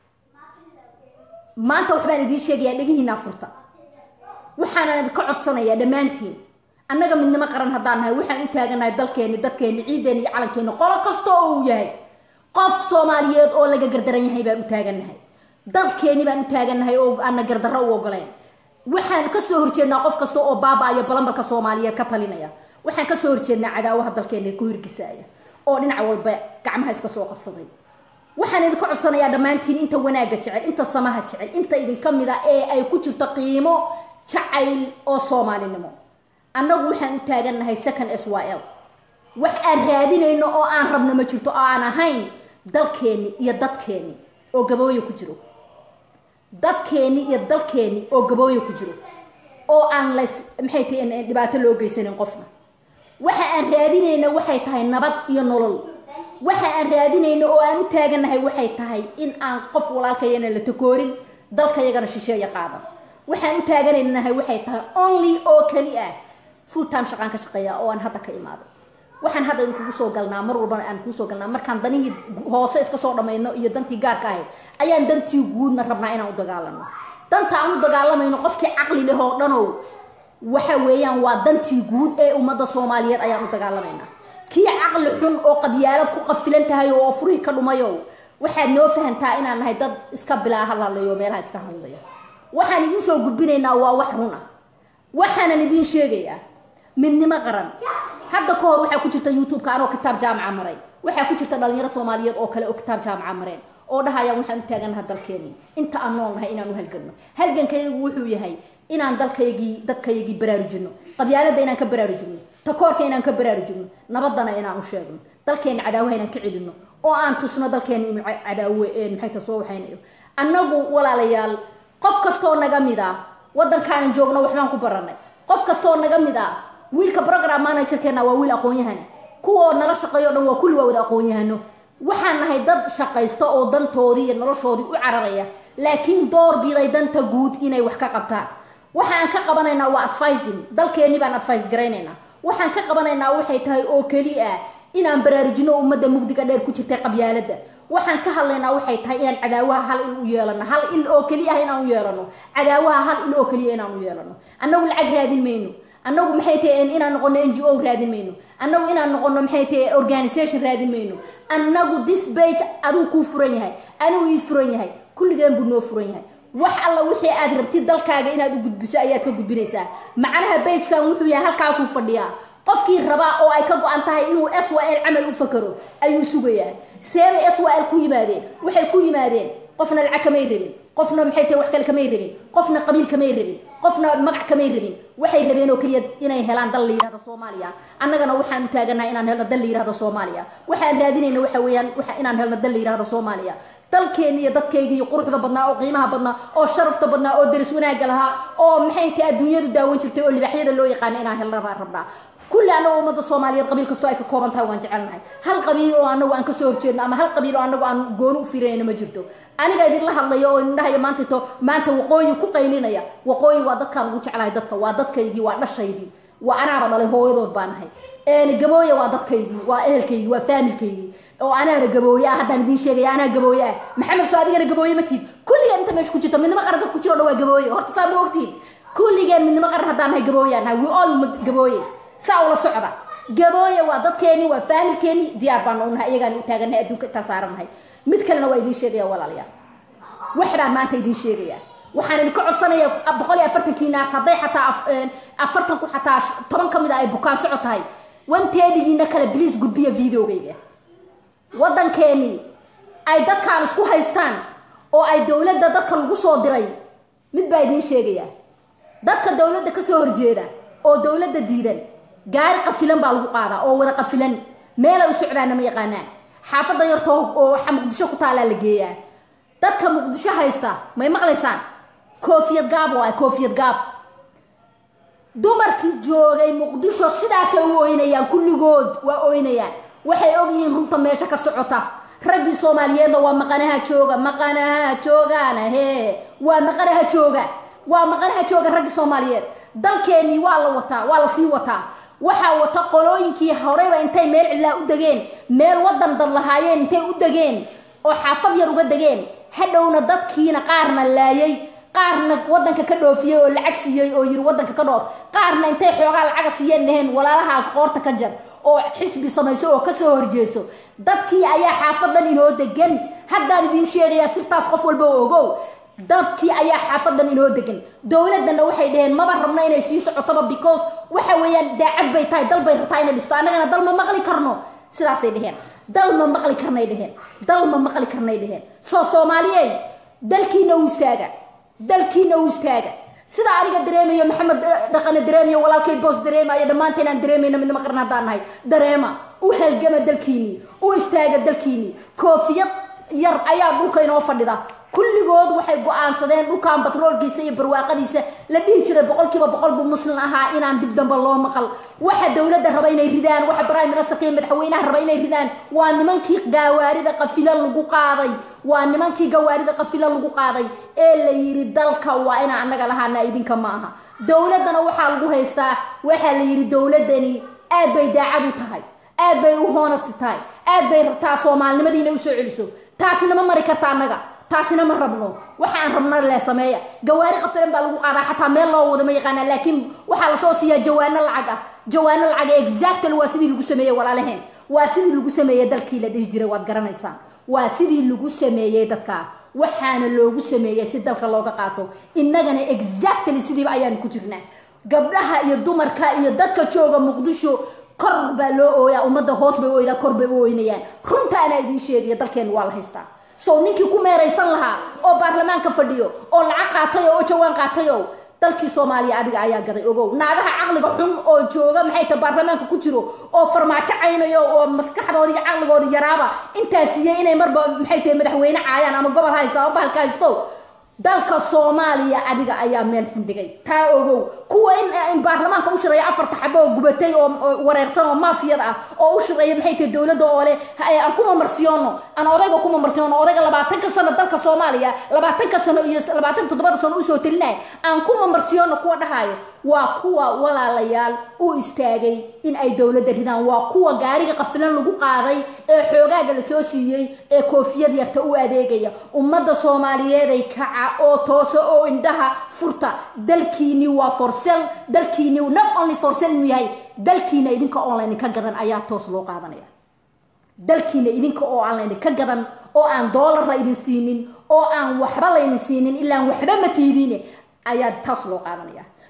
maanta waxbaan idiin sheegayaa dhegihiinaa furta waxaanan idinka codsanayaa dhammaantiin annaga midnimo qaran haddaan nahay waxaan u taaganahay dalkeeni dadkeeni ciideeni iyo calankeeni qolo kasta oo uu yahay qof soomaaliyeed oo laga gardaran yahay baan u taagannahay dalkeeni baan u taagannahay oo aana gardarro u ogoleen waxaan kasoo horjeednaa qof kasta oo baaba-ayo balambarka soomaaliyeed ka talinaya waxaan kasoo horjeednaa cadaawaha dalkeeni ku hirgisaaya oo dhinac walba gacmaha iska soo qabsaday waxaan idinka codsanayaa dhammaantiin inta wanaagga jecel inta samaha jecel inta idinka mid a ee ay ku jirto qiimo jacayl oo soomaalinimo annagu waxaan u taagannahay second s y l wax aan raadinayno oo aan rabno ma jirto oo aan ahayn dalkeeni iyo dadkeeni oo gabooye ku jiro dadkeeni iyo dalkeeni oo gabooye ku jiro oo aan lays maxay tahay dhibaato loo geysanin qofna waxa aan raadinayna waxay tahay nabad iyo nolol waxa aan raadinayno oo aan u taagannahay waxay tahay in aan qof walaalkayana la takoorin dalkayagana shisheeya qaadan waxaan u taaganaynahay waxay tahay only oo keli ah full time shaqaan ka shaqeeya oo aan hadda ka imaaday waxaan hadda in kugu soo galnaa mar walbana aan kugu soo galnaa markaan danihii hoose iska soo dhamayno iyo dantii gaarka ahayd ayaan dantii guudna rabnaa inaan u dagaalano danta aan u dagaalamayno qofkii caqli leh oo dhanow waxa weeyaan waa dantii guud ee ummadda soomaaliyeed ayaan u dagaalamaynaa kii caqli xun oo qabyaalad ku qafilan tahay oo furihii ka dhumayo waxaad noo fahantaa inaan nahay dad iska bilaa hadlayo meelaha iska hadlaya waxaan idin soo gudbinaynaa waa wax run ah waxaanan idin sheegayaa midnimo qaran hadda ka hor waxaa ku jirta youtube-ka anoo kitaab jaamaca maray waxaa ku jirta dhalinyaro soomaaliyeed oo kale oo kitaab jaamaca mareen oo dhahayaan waxaan u taaganaha dalkeeni inta aan nool nahay inaan u halganno halgankaygu wuxuu yahay inaan dalkaygii dadkaygii baraarujino qabyaalada inaan ka baraarujino takoorka inaan ka baraarujino nabadana inaan u sheegno dalkeena cadaawaha inaan ka celino oo aan tusno dalkeena inuu cadaawe maxay ta soo waxaynayo annagu walaalayaal qof kastoo naga mid ah waddankaanan joogno waxbaan ku baranay qof kastoo naga mid ah wiilka program managerkeena waa wiil aqoon-yahana kuwoo nala shaqeeyo o dhan waa kulli waa wada aqoon-yahano waxaan nahay dad shaqaysta oo dantoodii iyo noloshoodii u cararaya laakiin door biday danta guud inay wax ka qabtaan waxaan ka qabanaynaa waa advising dalkeenni baan advice garaynaynaa waxaan ka qabanaynaa waxay tahay oo keli ah inaan baraarujino ummadda mugdiga dheer ku jirtay qabyaaladda waxaan ka hadlaynaa waxay tahay inaan cadaawaha hal il u yeelano hal il oo keli ah inaan u yeelano cadaawaha hal il oo keliya inaan u yeelano annagu lacag raadin mayno annagu maxay tahay inaan noqono n g o raadin mayno annagu inaan noqono maxay tahay organisation raadin mayno annagu this bage aduu kuu furan yahay anuu ii furan yahay kulligeen buu noo furan yahay wax alla wixii aad rabtid dalkaaga inaad u gudbiso ayaad ka gudbinaysaa macnaha bagekan wuxuu yahay halkaasuu fadhiyaa qofkii rabaa oo ay ka go-an tahay inuu s w l camal u fakaro ayuu sugayaa seebay s w l ku yimaadeen waxay ku yimaadeen qofna lacag kamay rabin qofna maxay tahay wax kale kamay rabin qofna qabiil kamay rabin qofna magac kamay rabin waxay rabeen oo keliya inay helaan dal la yihahdo soomaaliya annagana waxaan u taaganahay inaan helno dal la yihahdo soomaaliya waxaan raadinayna waxa weeyaan waxa inaan helno dal la yihahdo soomaaliya dalkeena iyo dadkayga iyo quruxda badnaa oo qiimaha badnaa oo sharafta badnaa oo daris wanaagga lahaa oo maxay tahay adduunyadu daawan jirtay oo libaaxyada loo yaqaana inaan helna baan rabnaa kulli annago ummadda soomaaliyeed qabiil kastoo ay ka kooban tahay waan jecelnahay hal qabiil oo anagu aan kasoo horjeedno ama hal qabiil oo anagu aan gooni u fiirinayno ma jirto aniga idinla hadlayo oo indhahaya maanta to maanta waqooyi ku qaylinaya waqooyi waa dadkaan ugu jeclahay dadka waa dadkaygii waa dhashaydii waa anaaba dhalay hooyadood baan ahay gabooye waa dadkaygii waa ehelkaygii waa faamilkaygii oo anaana gabooye ah haddaan idiin sheegaya anaa gabooye ah maxamed soo adigana gabooye ma tiid kulligeen inta meesha ku jirta midnimo qaran dad ku jiro dhan waa gabooye horta saa ma ogtihin kulligeen midnimo qaran haddaan nahay gabooye aan nahay we all gabooye saa ula socda gabooye waa dadkeeni waa faamilkeeni diyaar baan unahay iyagaan u taagannahay adduunka intaa saarannahay mid kalena waa idiin sheegaya walaalayaal wax baan maanta idiin sheegaya waxaan idinka codsanaya boqol iyo afartankii naas hadday xataa afartanku xataa toban ka mid a ay bukaan soco tahay wanteedigiina kale bliis gudbiya videogayga waddankeeni ay dadkaan isku haystaan oo ay dowladda dadka lagu soo diray mid baa idiin sheegaya dadka dowladda kasoo horjeeda oo dowladda diidan gaari qafilan baa lagu qaadaa oo wada qafilan meelay u socdaanna ma yaqaanaan xaafadda yartoo oo waxa muqdisho ku taallaa la geeyaa dadka muqdisho haysta may maqlaysaan koofiyad gaab oo ah koofiyad gaab dumarkii joogay muqdisho sidaasay u oynayaan kulligood waa oynayaan waxay og yihiin runta meesha ka socota raggii soomaaliyeedna waa maqanaha jooga maqanaha joogaana hee waa maqanaha jooga waa maqanaha jooga raggii soomaaliyeed dalkeenii waa la wataa waa la sii wataa waxaa wata qolooyinkii horeyba intay meel cidlaa u degeen meel wadan dad lahaayeen intay u degeen oo xaafad yar uga degeen hadhowna dadkiina qaarna laayay qaarna wadanka ka dhoofiyey oo lacag siiyey oo yiri wadanka ka dhoof qaarna intay xoogaa lacaga siiyeen dhaheen walaalaha qoorta ka jar oo xisbi samayso oo kasoo horjeeso dadkii ayaa xaafadan inoo degan haddaan idiin sheegayaa sirtaas qof walba oo ogow dadkii ayaa xaafadan inoo degan dowladana waxay dhaheen maba rabna inay sii socotoba because waxa weeyaan daacad bay tahay dal bay rabtaa inay dhisto annagana dal ma maqli karno sidaasay dheheen dal ma maqli karnay dheheen dal ma maqli karnay dheheen soo soomaaliyey dalkiina u istaaga dalkiina u istaaga sida aniga dareemayo maxamed dhaqane dareemayo walaalkay boos dareemayo dhammaanteen aan dareemayna midnimo qaran haddaan nahay dareema u halgama dalkiinii u istaaga dalkiinii koofiyad yar ayaa dhulka inoo fadhida kulligood waxay go-aansadeen dhulkan batroolkiisa iyo barwaaqadiisa la dhihi jiray boqolkiiba boqol buu muslim ahaa inaan dib damba loo maqal waxa dowladda raba inay ridaan waxa prime ministerka iyo madaxweynaha raba inay ridaan waa nimankii gawaarida qafila lagu qaaday waa nimankii gawaarida qafila lagu qaaday ee la yiri dalka waa inaan annaga lahaana idinka ma aha dowladdana waxaa lagu haystaa waxaa la yiri dowladdani aad bay daacad u tahay aad bay u hoonasti tahay aad bay rabtaa soomaalinimadii inay usoo celiso taasina ma mari karta annaga taasina ma rabno waxaan rabna le sameeya gawaari qafilan baa lagu qaadaa xataa meel loo wado ma yaqaanaa laakiin waxaa lasoo siiyaa jawaano lacag ah jawaano lacag exactly waa sidii lagu sameeyey walaalaheen waa sidii lagu sameeyey dalkii la dhihi jiray waad garanaysaan waa sidii lagu sameeyey dadka waxaana loogu sameeyey si dalka looga qaato innagana exactly sidiiba ayaanu ku jirnaa gabdhaha iyo dumarka iyo dadka jooga muqdisho kor baa loo ooyaa ummadda hoos bay u oydaa kor bay u oynayaan runtaana idiin sheegaya dalkeenu waa la haystaa so ninkii ku meeraysan lahaa oo baarlamaanka fadhiyo oo lacag qaatay oo jawaan qaatayo dalkii soomaaliya adiga ayaa gaday ogow naagaha caqliga xun oo jooga maxay tahay baarlamaanka ku jiro oo farmaajo caynayo oo maskaxdoodi iyo caqligoodi yaraaba intaa siiyey inay marba maxay tahay madaxweyne caayaan ama gobol haysto ama bahalka haysto dalka soomaaliya adiga ayaa meel xundigay taa ogow kuwa in baarlamaanka u shireeya afarta xabo oo gubatay oo wareersan oo maafiyada ah oo u shireeya maxay tahay dowladda oo leh aan kuma marsiyoono aan odayga kuma marsiyoono odayga labaatanka sano dalka soomaaliya labaatanka sano iyo labaatan toddobada sano usoo telinaya aan kuma marsiyoono kuwa dhahayo waa kuwa walaalayaal u istaagay in ay dowladda ridaan waa kuwa gaariga qafilan lagu qaaday ee xoogaaga lasoo siiyey ee koofiyad yarta u adeegaya ummadda soomaaliyeeday kaca oo tooso oo indhaha furta dalkiini waa forsel dalkiini not only forsel inuu yahay dalkiina idinka oo laydinka gadan ayaa toos loo qaadanaya dalkiina idinka oo aan laydinka gadan oo aan doolar la idin siinin oo aan waxba laydin siinin ilaan waxba ma tiidiine ayaa toos loo qaadanaya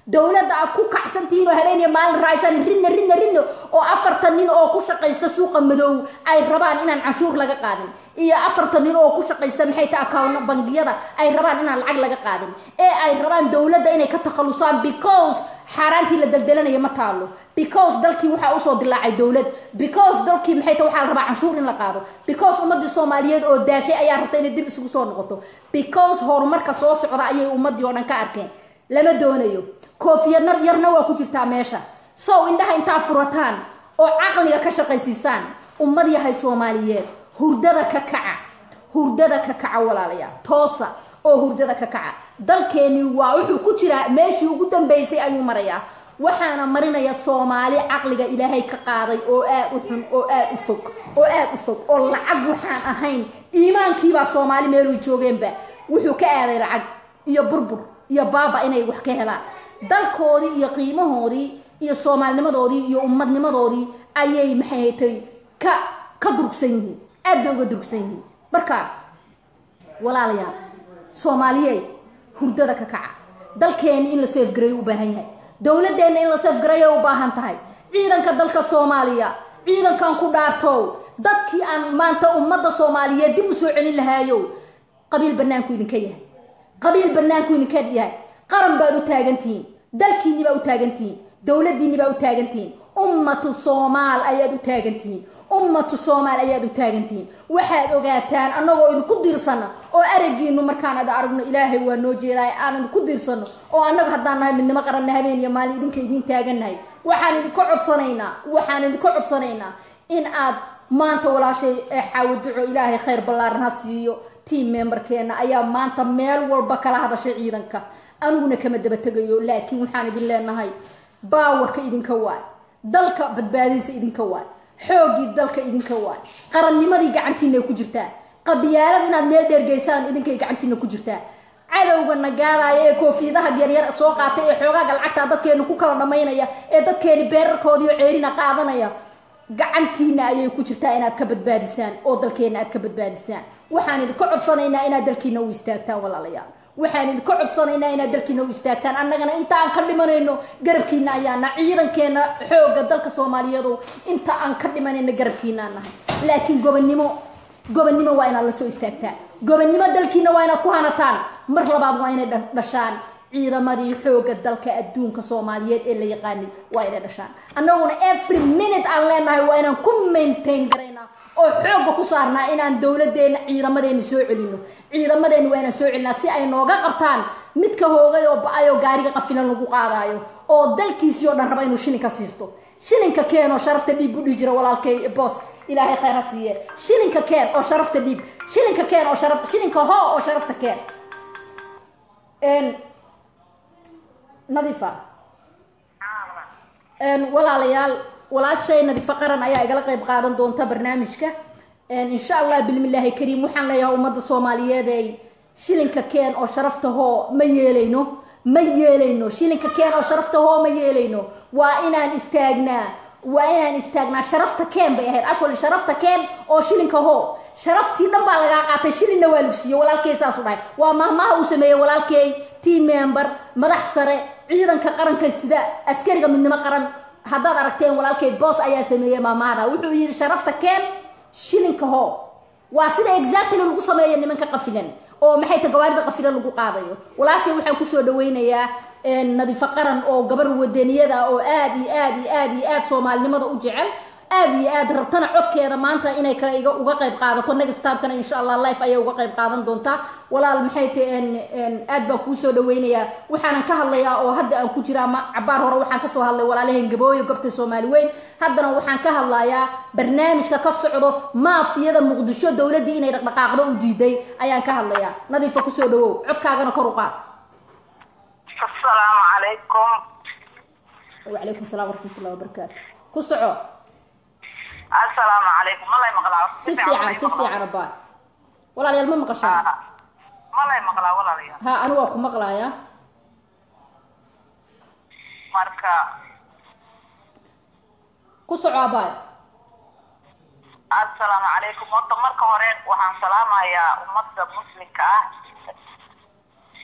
dowladda aad ku kacsan tihiin oo habeeniya maalin raaysan ridna ridna ridna oo afartan nin oo ku shaqaysta suuqa madow ay rabaan inaan canshuur laga qaadin iyo afartan nin oo ku shaqaysta maxay tahay account bangiyada ay rabaan inaan lacag laga qaadin ee ay rabaan dowladda inay ka takhalusaan because xaaraantii la daldalanaya ma taalo because dalkii waxaa usoo dilaacay dowlad because dalkii maxay tahay waxaa la rabaa canshuur in la qaado because ummadii soomaaliyeed oo daashay ayaa rabta inay dib isugu soo noqoto because horumarka soo socda ayay ummadii oo dhan ka arkeen lama doonayo koofiyad nar yarna waa ku jirtaa meesha sow indhaha intaa furataan oo caqliga ka shaqaysiisaan ummad yahay soomaaliyeed hurdada ka kaca hurdada ka kaca walaalayaal toosa oo hurdada ka kaca dalkeeni waa wuxuu ku jiraa meeshii ugu dambeysay ayuu marayaa waxaana marinaya soomaali caqliga ilaahay ka qaaday oo aad u xun oo aad u fog oo aad u fog oo lacag waxaan ahayn iimaankiibaa soomaali meeluu joogeenba wuxuu ka aaday lacag iyo burbur iyo baaba inay wax ka helaan dalkoodii iyo qiimahoodii iyo soomaalinimadoodii iyo ummadnimadoodii ayay maxay haytay ka ka durugsan yihiin aad bay uga durugsan yihiin marka walaalayaal soomaaliyeed hurdada ka kaca dalkeeni in la seefgareeyo u baahan yahay dowladeenna in la seefgareeyo u baahan tahay ciidanka dalka soomaaliya ciidankan ku dhaartow dadkii aan maanta ummadda soomaaliyeed dib u soo celin lahaayow qabiil banaanku idinka yahay qabiil banaanku idinka yahay qaran baad u taagantihiin dalkiinni baa u taagantihiin dowladiinni baa u taagantihiin ummatu soomaal ayaad u taagantihiin ummatu soomaal ayaad u taagantihiin waxaad ogaataan annagoo idinku diirsana oo aragiinu markaan ad aragno ilaahay waa noo jeedaay aan idinku diirsano oo annaga haddaan nahay midnimo qaranna habeen iyo maalin idinka idiin taagannahay waxaan idinka codsanaynaa waxaan idinka codsanaynaa in aad maanta walaashay xaawo duco ilaahay khayr ballaaran ha siiyo team memberkeena ayaa maanta meel walba kala hadashay ciidanka aniguna kama daba tegayo laakiin waxaan idin leenahay baawarka idinka waay dalka badbaadidiisa idinka waay xooggii dalka idinka waay qarannimadii gacantiina ku jirtaa qabyaalad inaad meel dheergeysaan idinkay gacantiina ku jirtaa cadowga nagaadaya ee koofiyadaha yaryar soo qaatay ee xoogaaga lacagta dadkeenu ku kala dhamaynaya ee dadkeeni beerarkoodii oo ceerina qaadanaya gacantiina ayay ku jirtaa inaad ka badbaadisaan oo dalkeena aad ka badbaadisaan waxaan idinka codsanaynaa inaad dalkiina u istaagtaan walaalayaal waxaan idinka codsanaynaa inaad dalkiina u istaagtaan annagana inta aan ka dhimanayno garabkiina ayaana ciidankeena xooga dalka soomaaliyeedu inta aan ka dhimanayno garabkiinaan nahay laakiin gobonnimo gobonnimo waa inaad la soo istaagtaan gobonnimo dalkiina waa inaad ku hanataan mar labaad waa inay dhashaan ciidamadii xooga dalka adduunka soomaaliyeed ee la yaqaanay waa inay dhashaan annaguna every minute aan leenahay waa inaan ku maintain garaynaa oo xooga ku saarnaa inaan dowladeena ciidamadeena soo celino ciidamadeena waa inaan soo celinaa si ay nooga qabtaan midka hoogay oo ba-ay oo gaariga qafilan lagu qaadaayo oo dalkiisii oo dhan raba inuu shilinka siisto shilinka keen oo sharafta dhiib u dhihi jira walaalkay boos ilaahay khayr ha siiye shilinka keen oo sharafta dhiib shilinka keen oo sharaf shilinka hoo oo sharafta keen nadiifa walaalayaal walaashay nadiifo qaran ayaa igala qayb qaadan doonta barnaamijka insha allah bilmillaahi kariim waxaan leeyahay ummadda soomaaliyeed ay shilinka keen oo sharafta hoo ma yeelayno ma yeelayno shilinka keen oo sharafta hoo ma yeelayno waa inaan istaagnaa waa inaan istaagnaa sharafta keen bay ahayd ashwali sharafta keen oo shilinka hoo sharaftii dhan baa lagaa qaatay shilinna waa lagu siiye walaalkey saasu dhahay waa mahmaha uu sameeyey walaalkey team member madax sare ciidanka qaranka sida askariga midnimo qaran haddaad aragteen walaalkay boos ayaa sameeyey maamahada wuxuu yidhi sharafta keen shilinka hoo waa sida exactly lagu sameeya nimanka qafilan oo maxay ta gawaarida qafilan lagu qaadayo walaashay waxaan kusoo dhaweynayaa nadiifo qaran oo gabar wadaniyada oo aad iyo aad iyo aad iyo aad soomaalinimada u jecel aad iyo aad rabtana codkeeda maanta inay iga uga qayb qaadato negstabkana insha allah life ayay uga qayb qaadan doontaa walaal maxay ta aad baan kuusoo dhaweynayaa waxaanan ka hadlayaa oo hadda aan ku jiraa ma cabaar hore waxaan kasoo hadlay walaalaheen gabooyo gobta soomaali weyn haddana waxaan ka hadlayaa barnaamijka ka socdo maafiyada muqdisho dowladdii inay dhaqdhaqaaqdo u diiday ayaan ka hadlayaa nadiifa kusoo dhawow codkaagana kor u qaad asalaamu calaykum wacalaykum salaam waraxmatullahi wabarakaatu ku soco asalaamu calaykum malay maqlaa si fiican si fiican abaa walaalayaal ma maqashaan malay maqlaa walaalayaal ha anigu waa ku maqlaaya marka ku soco abaay asalaamu calaykum horta marka hore waxaan salaamayaa ummadda muslimka ah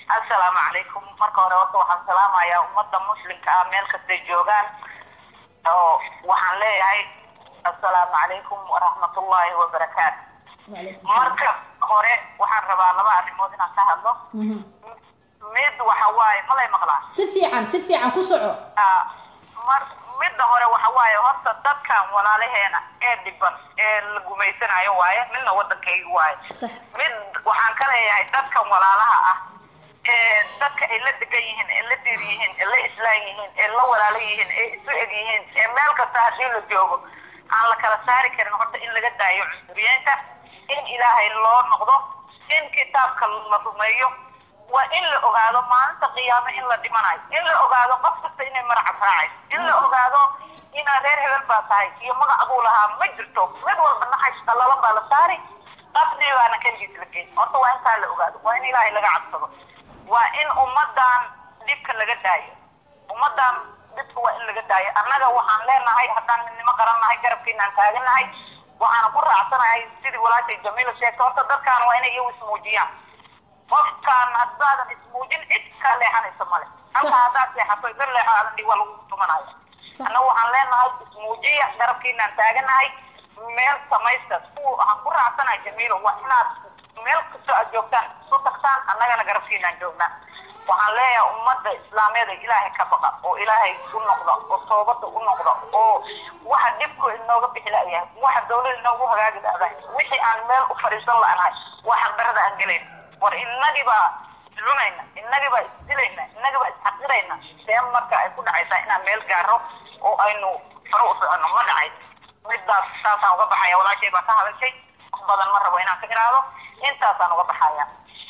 assalaamu calaykum marka hore horta waxaan salaamayaa ummadda muslimka ah meel kastay joogaan oo waxaan leeyahay assalaamu calaykum waraxmatullaahi wabarakaatu marka hore waxaan rabaa laba arrimood inaan ka hadlo mid waxa waaye malay maqlaa si fiican si fiican ku soco Ah, mar midda hore waxa waaye horta dadkan walaalaheena ee dhiban ee la gumaysanayo waaye midna waddankayga waaye sax mid waxaan ka leeyahay dadkan walaalaha ah ee dadka ay la degan yihiin ee la dir yihiin ee la islaan yihiin ee la walaalo yihiin ee isu eg yihiin ee meel kasta haddii la joogo aan la kala saari karin horta in laga daayo cunsuriyeenta in ilaahay loo noqdo in kitaabka la rumeeyo waa in la ogaado maalinta qiyaame in la dhimanayo in la ogaado qof kasta inay maracab raacayso in la ogaado inaa reer hebel baa tahay iyo magacbuu lahaa ma jirto mid walba naxays qallalan baa la saari qasdi baana keligiis la geyn horta waa intaa la ogaado waa in ilaahay laga cabsado waa in ummadan dhibka laga daayo ummadan dhibka waa in laga daayo annaga waxaan leenahay haddaan midnimo qarannahay garabkiinaan taaganahay waxaana ku raacsanahay sidii walaashay jamiila sheegtay horta dadkaan waa inay iyagu ismuujiyaan qofkaan haddaadan ismuujin cid kaa leexanaysa male halka haddaad seexato gar leexo aadan dhig waa lagu tumanaya Sax. annaga waxaan leenahay ismuujiya garabkiinaan taaganahay meel samaysta kuwa waxaan ku raacsanahay jamiilo waa inaad meel kastoo aad joogtaan isu tagtaan annagana garabkiinaan joognaa waxaan leeyahay ummadda islaameed ee ilaahay ka baqa oo ilaahay u noqda oo toobada u noqda oo waxa dhibku inooga bixi la'yahay waxa dawlada inoogu hagaagi la'dahay wixii aan meel u fadhiisan la'nahay waa xaqdarada aan gelayn war innagii baa iscunayna innagii baa isdilayna innagii baa isxaqirayna see marka ay ku dhacaysaa inaan meel gaaro oo aynu faro u soconno ma dhacay midaas saasaan uga baxaya walaashay baa ka hadashay wax badan ma rabo inaan ka iraado intaasaan uga baxaya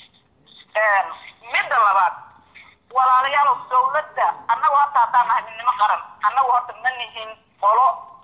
midda labaad walaalayaal dawladda annagu horta haddaan nahay midnimo qaran annagu horta ma nihin qolo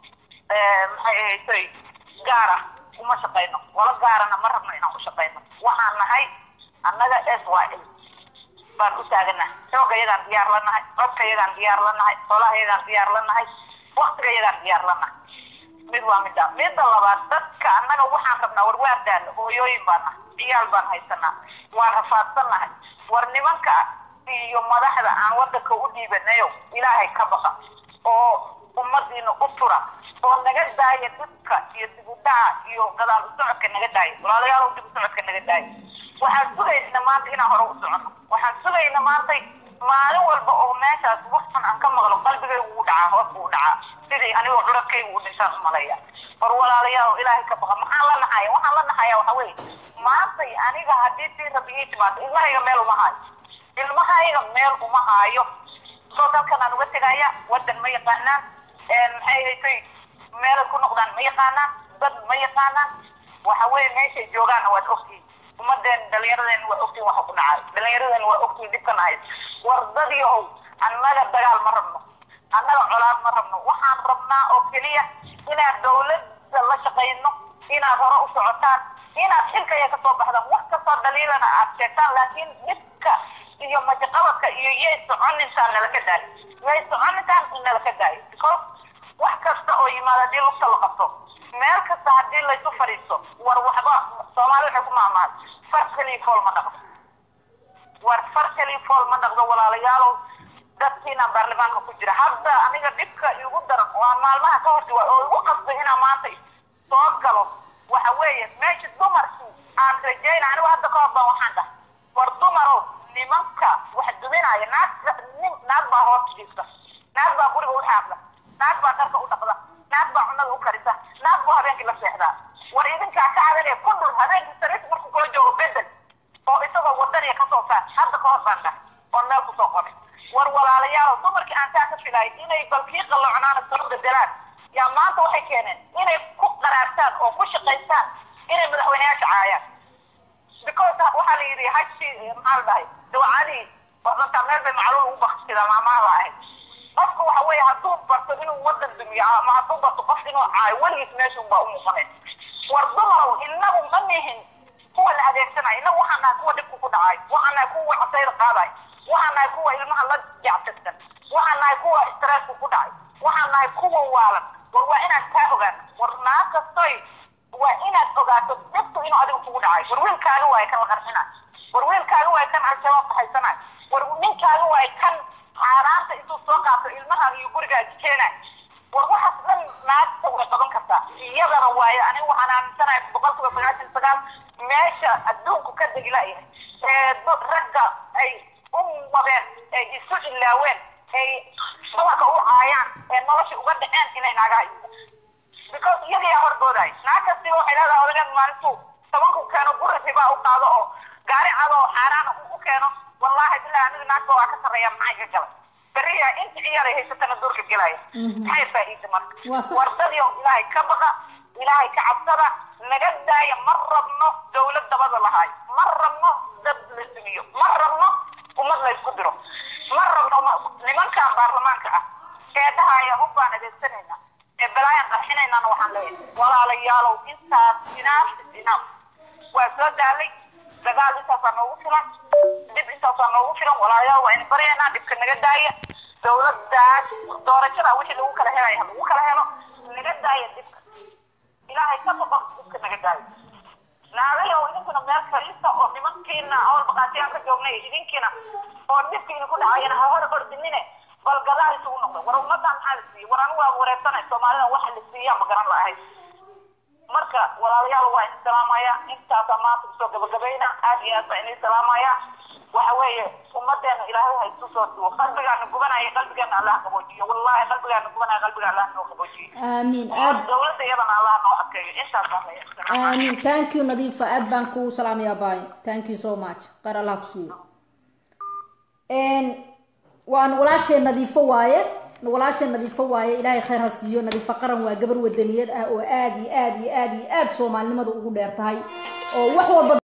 maxay ahaysay gaara uma shaqayno qolo gaarana ma rabno inaan u shaqayno waxaan nahay annaga s y l baan u taaganahay xooga yagaan diyaar la nahay codka yagaan diyaar la nahay xolaha yagaan diyaar la nahay waktiga yagaan diyaar la nahay mid waa midda midda labaad dadka annaga waxaan rabnaa war waa daalo hooyooyin baan nahay ciyaal baan haysanaa waan rafaadsan nahay war nimanka iyo madaxda aan wadanka u dhiibanayo ilaahay ka baqa oo ummadiina u tura oo naga daaya dhibka iyo dib u dhaca iyo gadaal u socodka naga daaya walaalayaal dib u socodka naga daaya waxaan sugayna maanta inaan hore u socono waxaan sugayna maantay maalin walba oo meeshaas waxan aan ka maqlo qalbigaygu uu dhacaa hoos buu dhacaa sidii anigoo curadkaygu u dhintaan umalaya war walaalayaal ilaahay ka baqa maxaan la naxaya waxaan la naxaya waxa weeye maantay aniga haddii sii rabbi ii timaado ilmahayga meel uma haayo ilmahayga meel uma haayo soo dalkan aan uga tegaya wadan ma yaqaanaan maxay haytay meelay ku noqdaan ma yaqaanaan dad ma yaqaanaan waxa weeye meeshay joogaanna waad ogtihin ummadeen dhalinyaradeen waa ogtihin waxa ku dhacay dhalinyaradeen waa ogtihin dhibkan ahayd war dad yahow annaga dagaal ma rabno annaga colaad ma rabno waxaan rabnaa oo keliya inaad dawladda la shaqayno inaad hore u socotaan inaad xilkaya kasoo baxdaan wax kastoo dhaliilana aad sheegtaan laakiin dhibka iyo majaqabadka iyo yay soconintaan nalaka daayo yay soconintaan in nalaka daayo because wax kasta oo yimaado haddii lugta la qabto meel kasta haddii laysu fadhiisto war waxba soomaali waxay ku maamaad far keliya fool ma dhaqdo war far keliya fool ma dhaqdo walaalayaalow dadkiina baarlamaanka ku jira hadda aniga dhibka igu daran waa maalmaha ka horta waa oo igu qasbay inaan maanta soo galo waxa weeye meesha dumarkii aan rajayna anigu hadda ka hor baan waxaan dhahay war dumarow nimanka wax duminaya naag nin naag baa hoos jiifta naag baa guriga u xaaqda naag baa dharka u dhaqda naag baa cunada u karisa naag baa habeenkii la seexdaa war idinkaa ka cadanaya ku dhul habeenkii sariirta markuu kula joogo bedel oo isagoo wadaniya kasoo saar hadda ka hor baan dhahay oon meel kusoo qoray war walaalayaal dumarkii aan saa ka filay inay balkii qalloocnaana soo bedelaan yaa maanta waxay keeneen inay ku qaraartaan oo ku shaqaystaan inay madaxweyneyaasha caayaan because waxaa la yidhi hashi maxaa la dhahay dawcadii wadanka meel bay macluul ugu baksidaa maamaha la ahayd qofka waxa weeye hadduu barto inuu wadan dumiyo ama hadduu barto qof inuu caayo weligiis meesha unbaa u muuqanay war dumarow inagu ma nihin kuwa la adeegsanaya inagu waxaan nahay kuwa dhibku ku dhacay waxaan nahay kuwa casayda qaaday waxaan nahay kuwa ilmaha la jactirsan waxaan nahay kuwa stressku ku dhacay waxaan nahay kuwa waalan war waa inaad kaa ogaano war naa kastoy waa inaad ogaato dhibtu inuu adiga kugu dhacay war wiilkaaga waaye kan la qarxina war wiilkaaga waay kan al-shabaab kahaysanayo war ninkaaga waay kan xaaraanta intuu soo qaato ilmahaaga iyo gurigaaga keenay war waxaas dhan naagta way qaban kartaa iyadana waayo aniga waxaan aaminsanahay boqolkiiba sagaashan sagaal meesha adduunku ka degilaayahay ee ragga ay u mabeen ay isu ilaaween ay dumarka u caayaan ee nolosha uga dhaceen inay naagaha because iyagayaa horgoodaay naag kastiba waxay leedahay odageed maalintuu tobanku keeno guri ribaa u qaado oo gaari cado oo xaaraana u keeno wallaahi bilahi aniga naagta waa ka sarreeya maxay ka galay beriya inta ciyaaray haysatana duurka gelaya maxay faa'iida marka wardadii ilaahay ka baqa ilaahay ka cabsada naga daaya ma rabno dawlad dabada lahaay ma rabno dad la sumiyo ma rabno ummad la isku diro ma rabno nimankan baarlamaanka ah ee dhahaya hub baan adeegsanayna ee balaayaan qarxinaynana waxaan leeyahay walaalayaalow intaas inaaf inaaf waa soo daalay dagaal intaasaa noogu filan dib intaasaa noogu filan walaalayaal waa ina baryaynaa dhibka naga daaya dawladdaas doorashada wixii lagu kala helaya lagu kala helo naga daaya dhibka ilaahay ka baqo dhibka naga daaya naagayow idinkuna meel fariista oo nimankiina awal baqaatiyaan ka joognay idinkiina oo dhibkiina ku dhacayana ha hor ordinine bal gadaal isugu noqdo war ummadan maxaa la siiyey war anigu waa wareersanay soomaalida waxa la siiyaa ma garan lahay marka walaalayaal waa idin salaamaya intaasaa maanta kusoo gabagabayna aad iyo aad baa idin salaamaya waxa weeye ummadeena ilaahay ha isu soo duwo qalbigaana gubanaya qalbigeena allah qaboojiyo wallahi qalbigaana gubanaya qalbiga allah noo qaboojiyo aamiin aad dawladda iyadana allah noo adkeeyo intaasaan leeyahay aamiin thank you nadiifa aad baan kugu salaamaya baay thank you so much qaar allah ku siiyo waan walaashee nadiifo waaye walaashee nadiifo waaye ilaahay khayr ha siiyo nadiifo qaran waa gabar wadaniyad ah oo aad iyo aad iyo aad iyo aad soomaalinimada ugu dheer tahay oo wax walba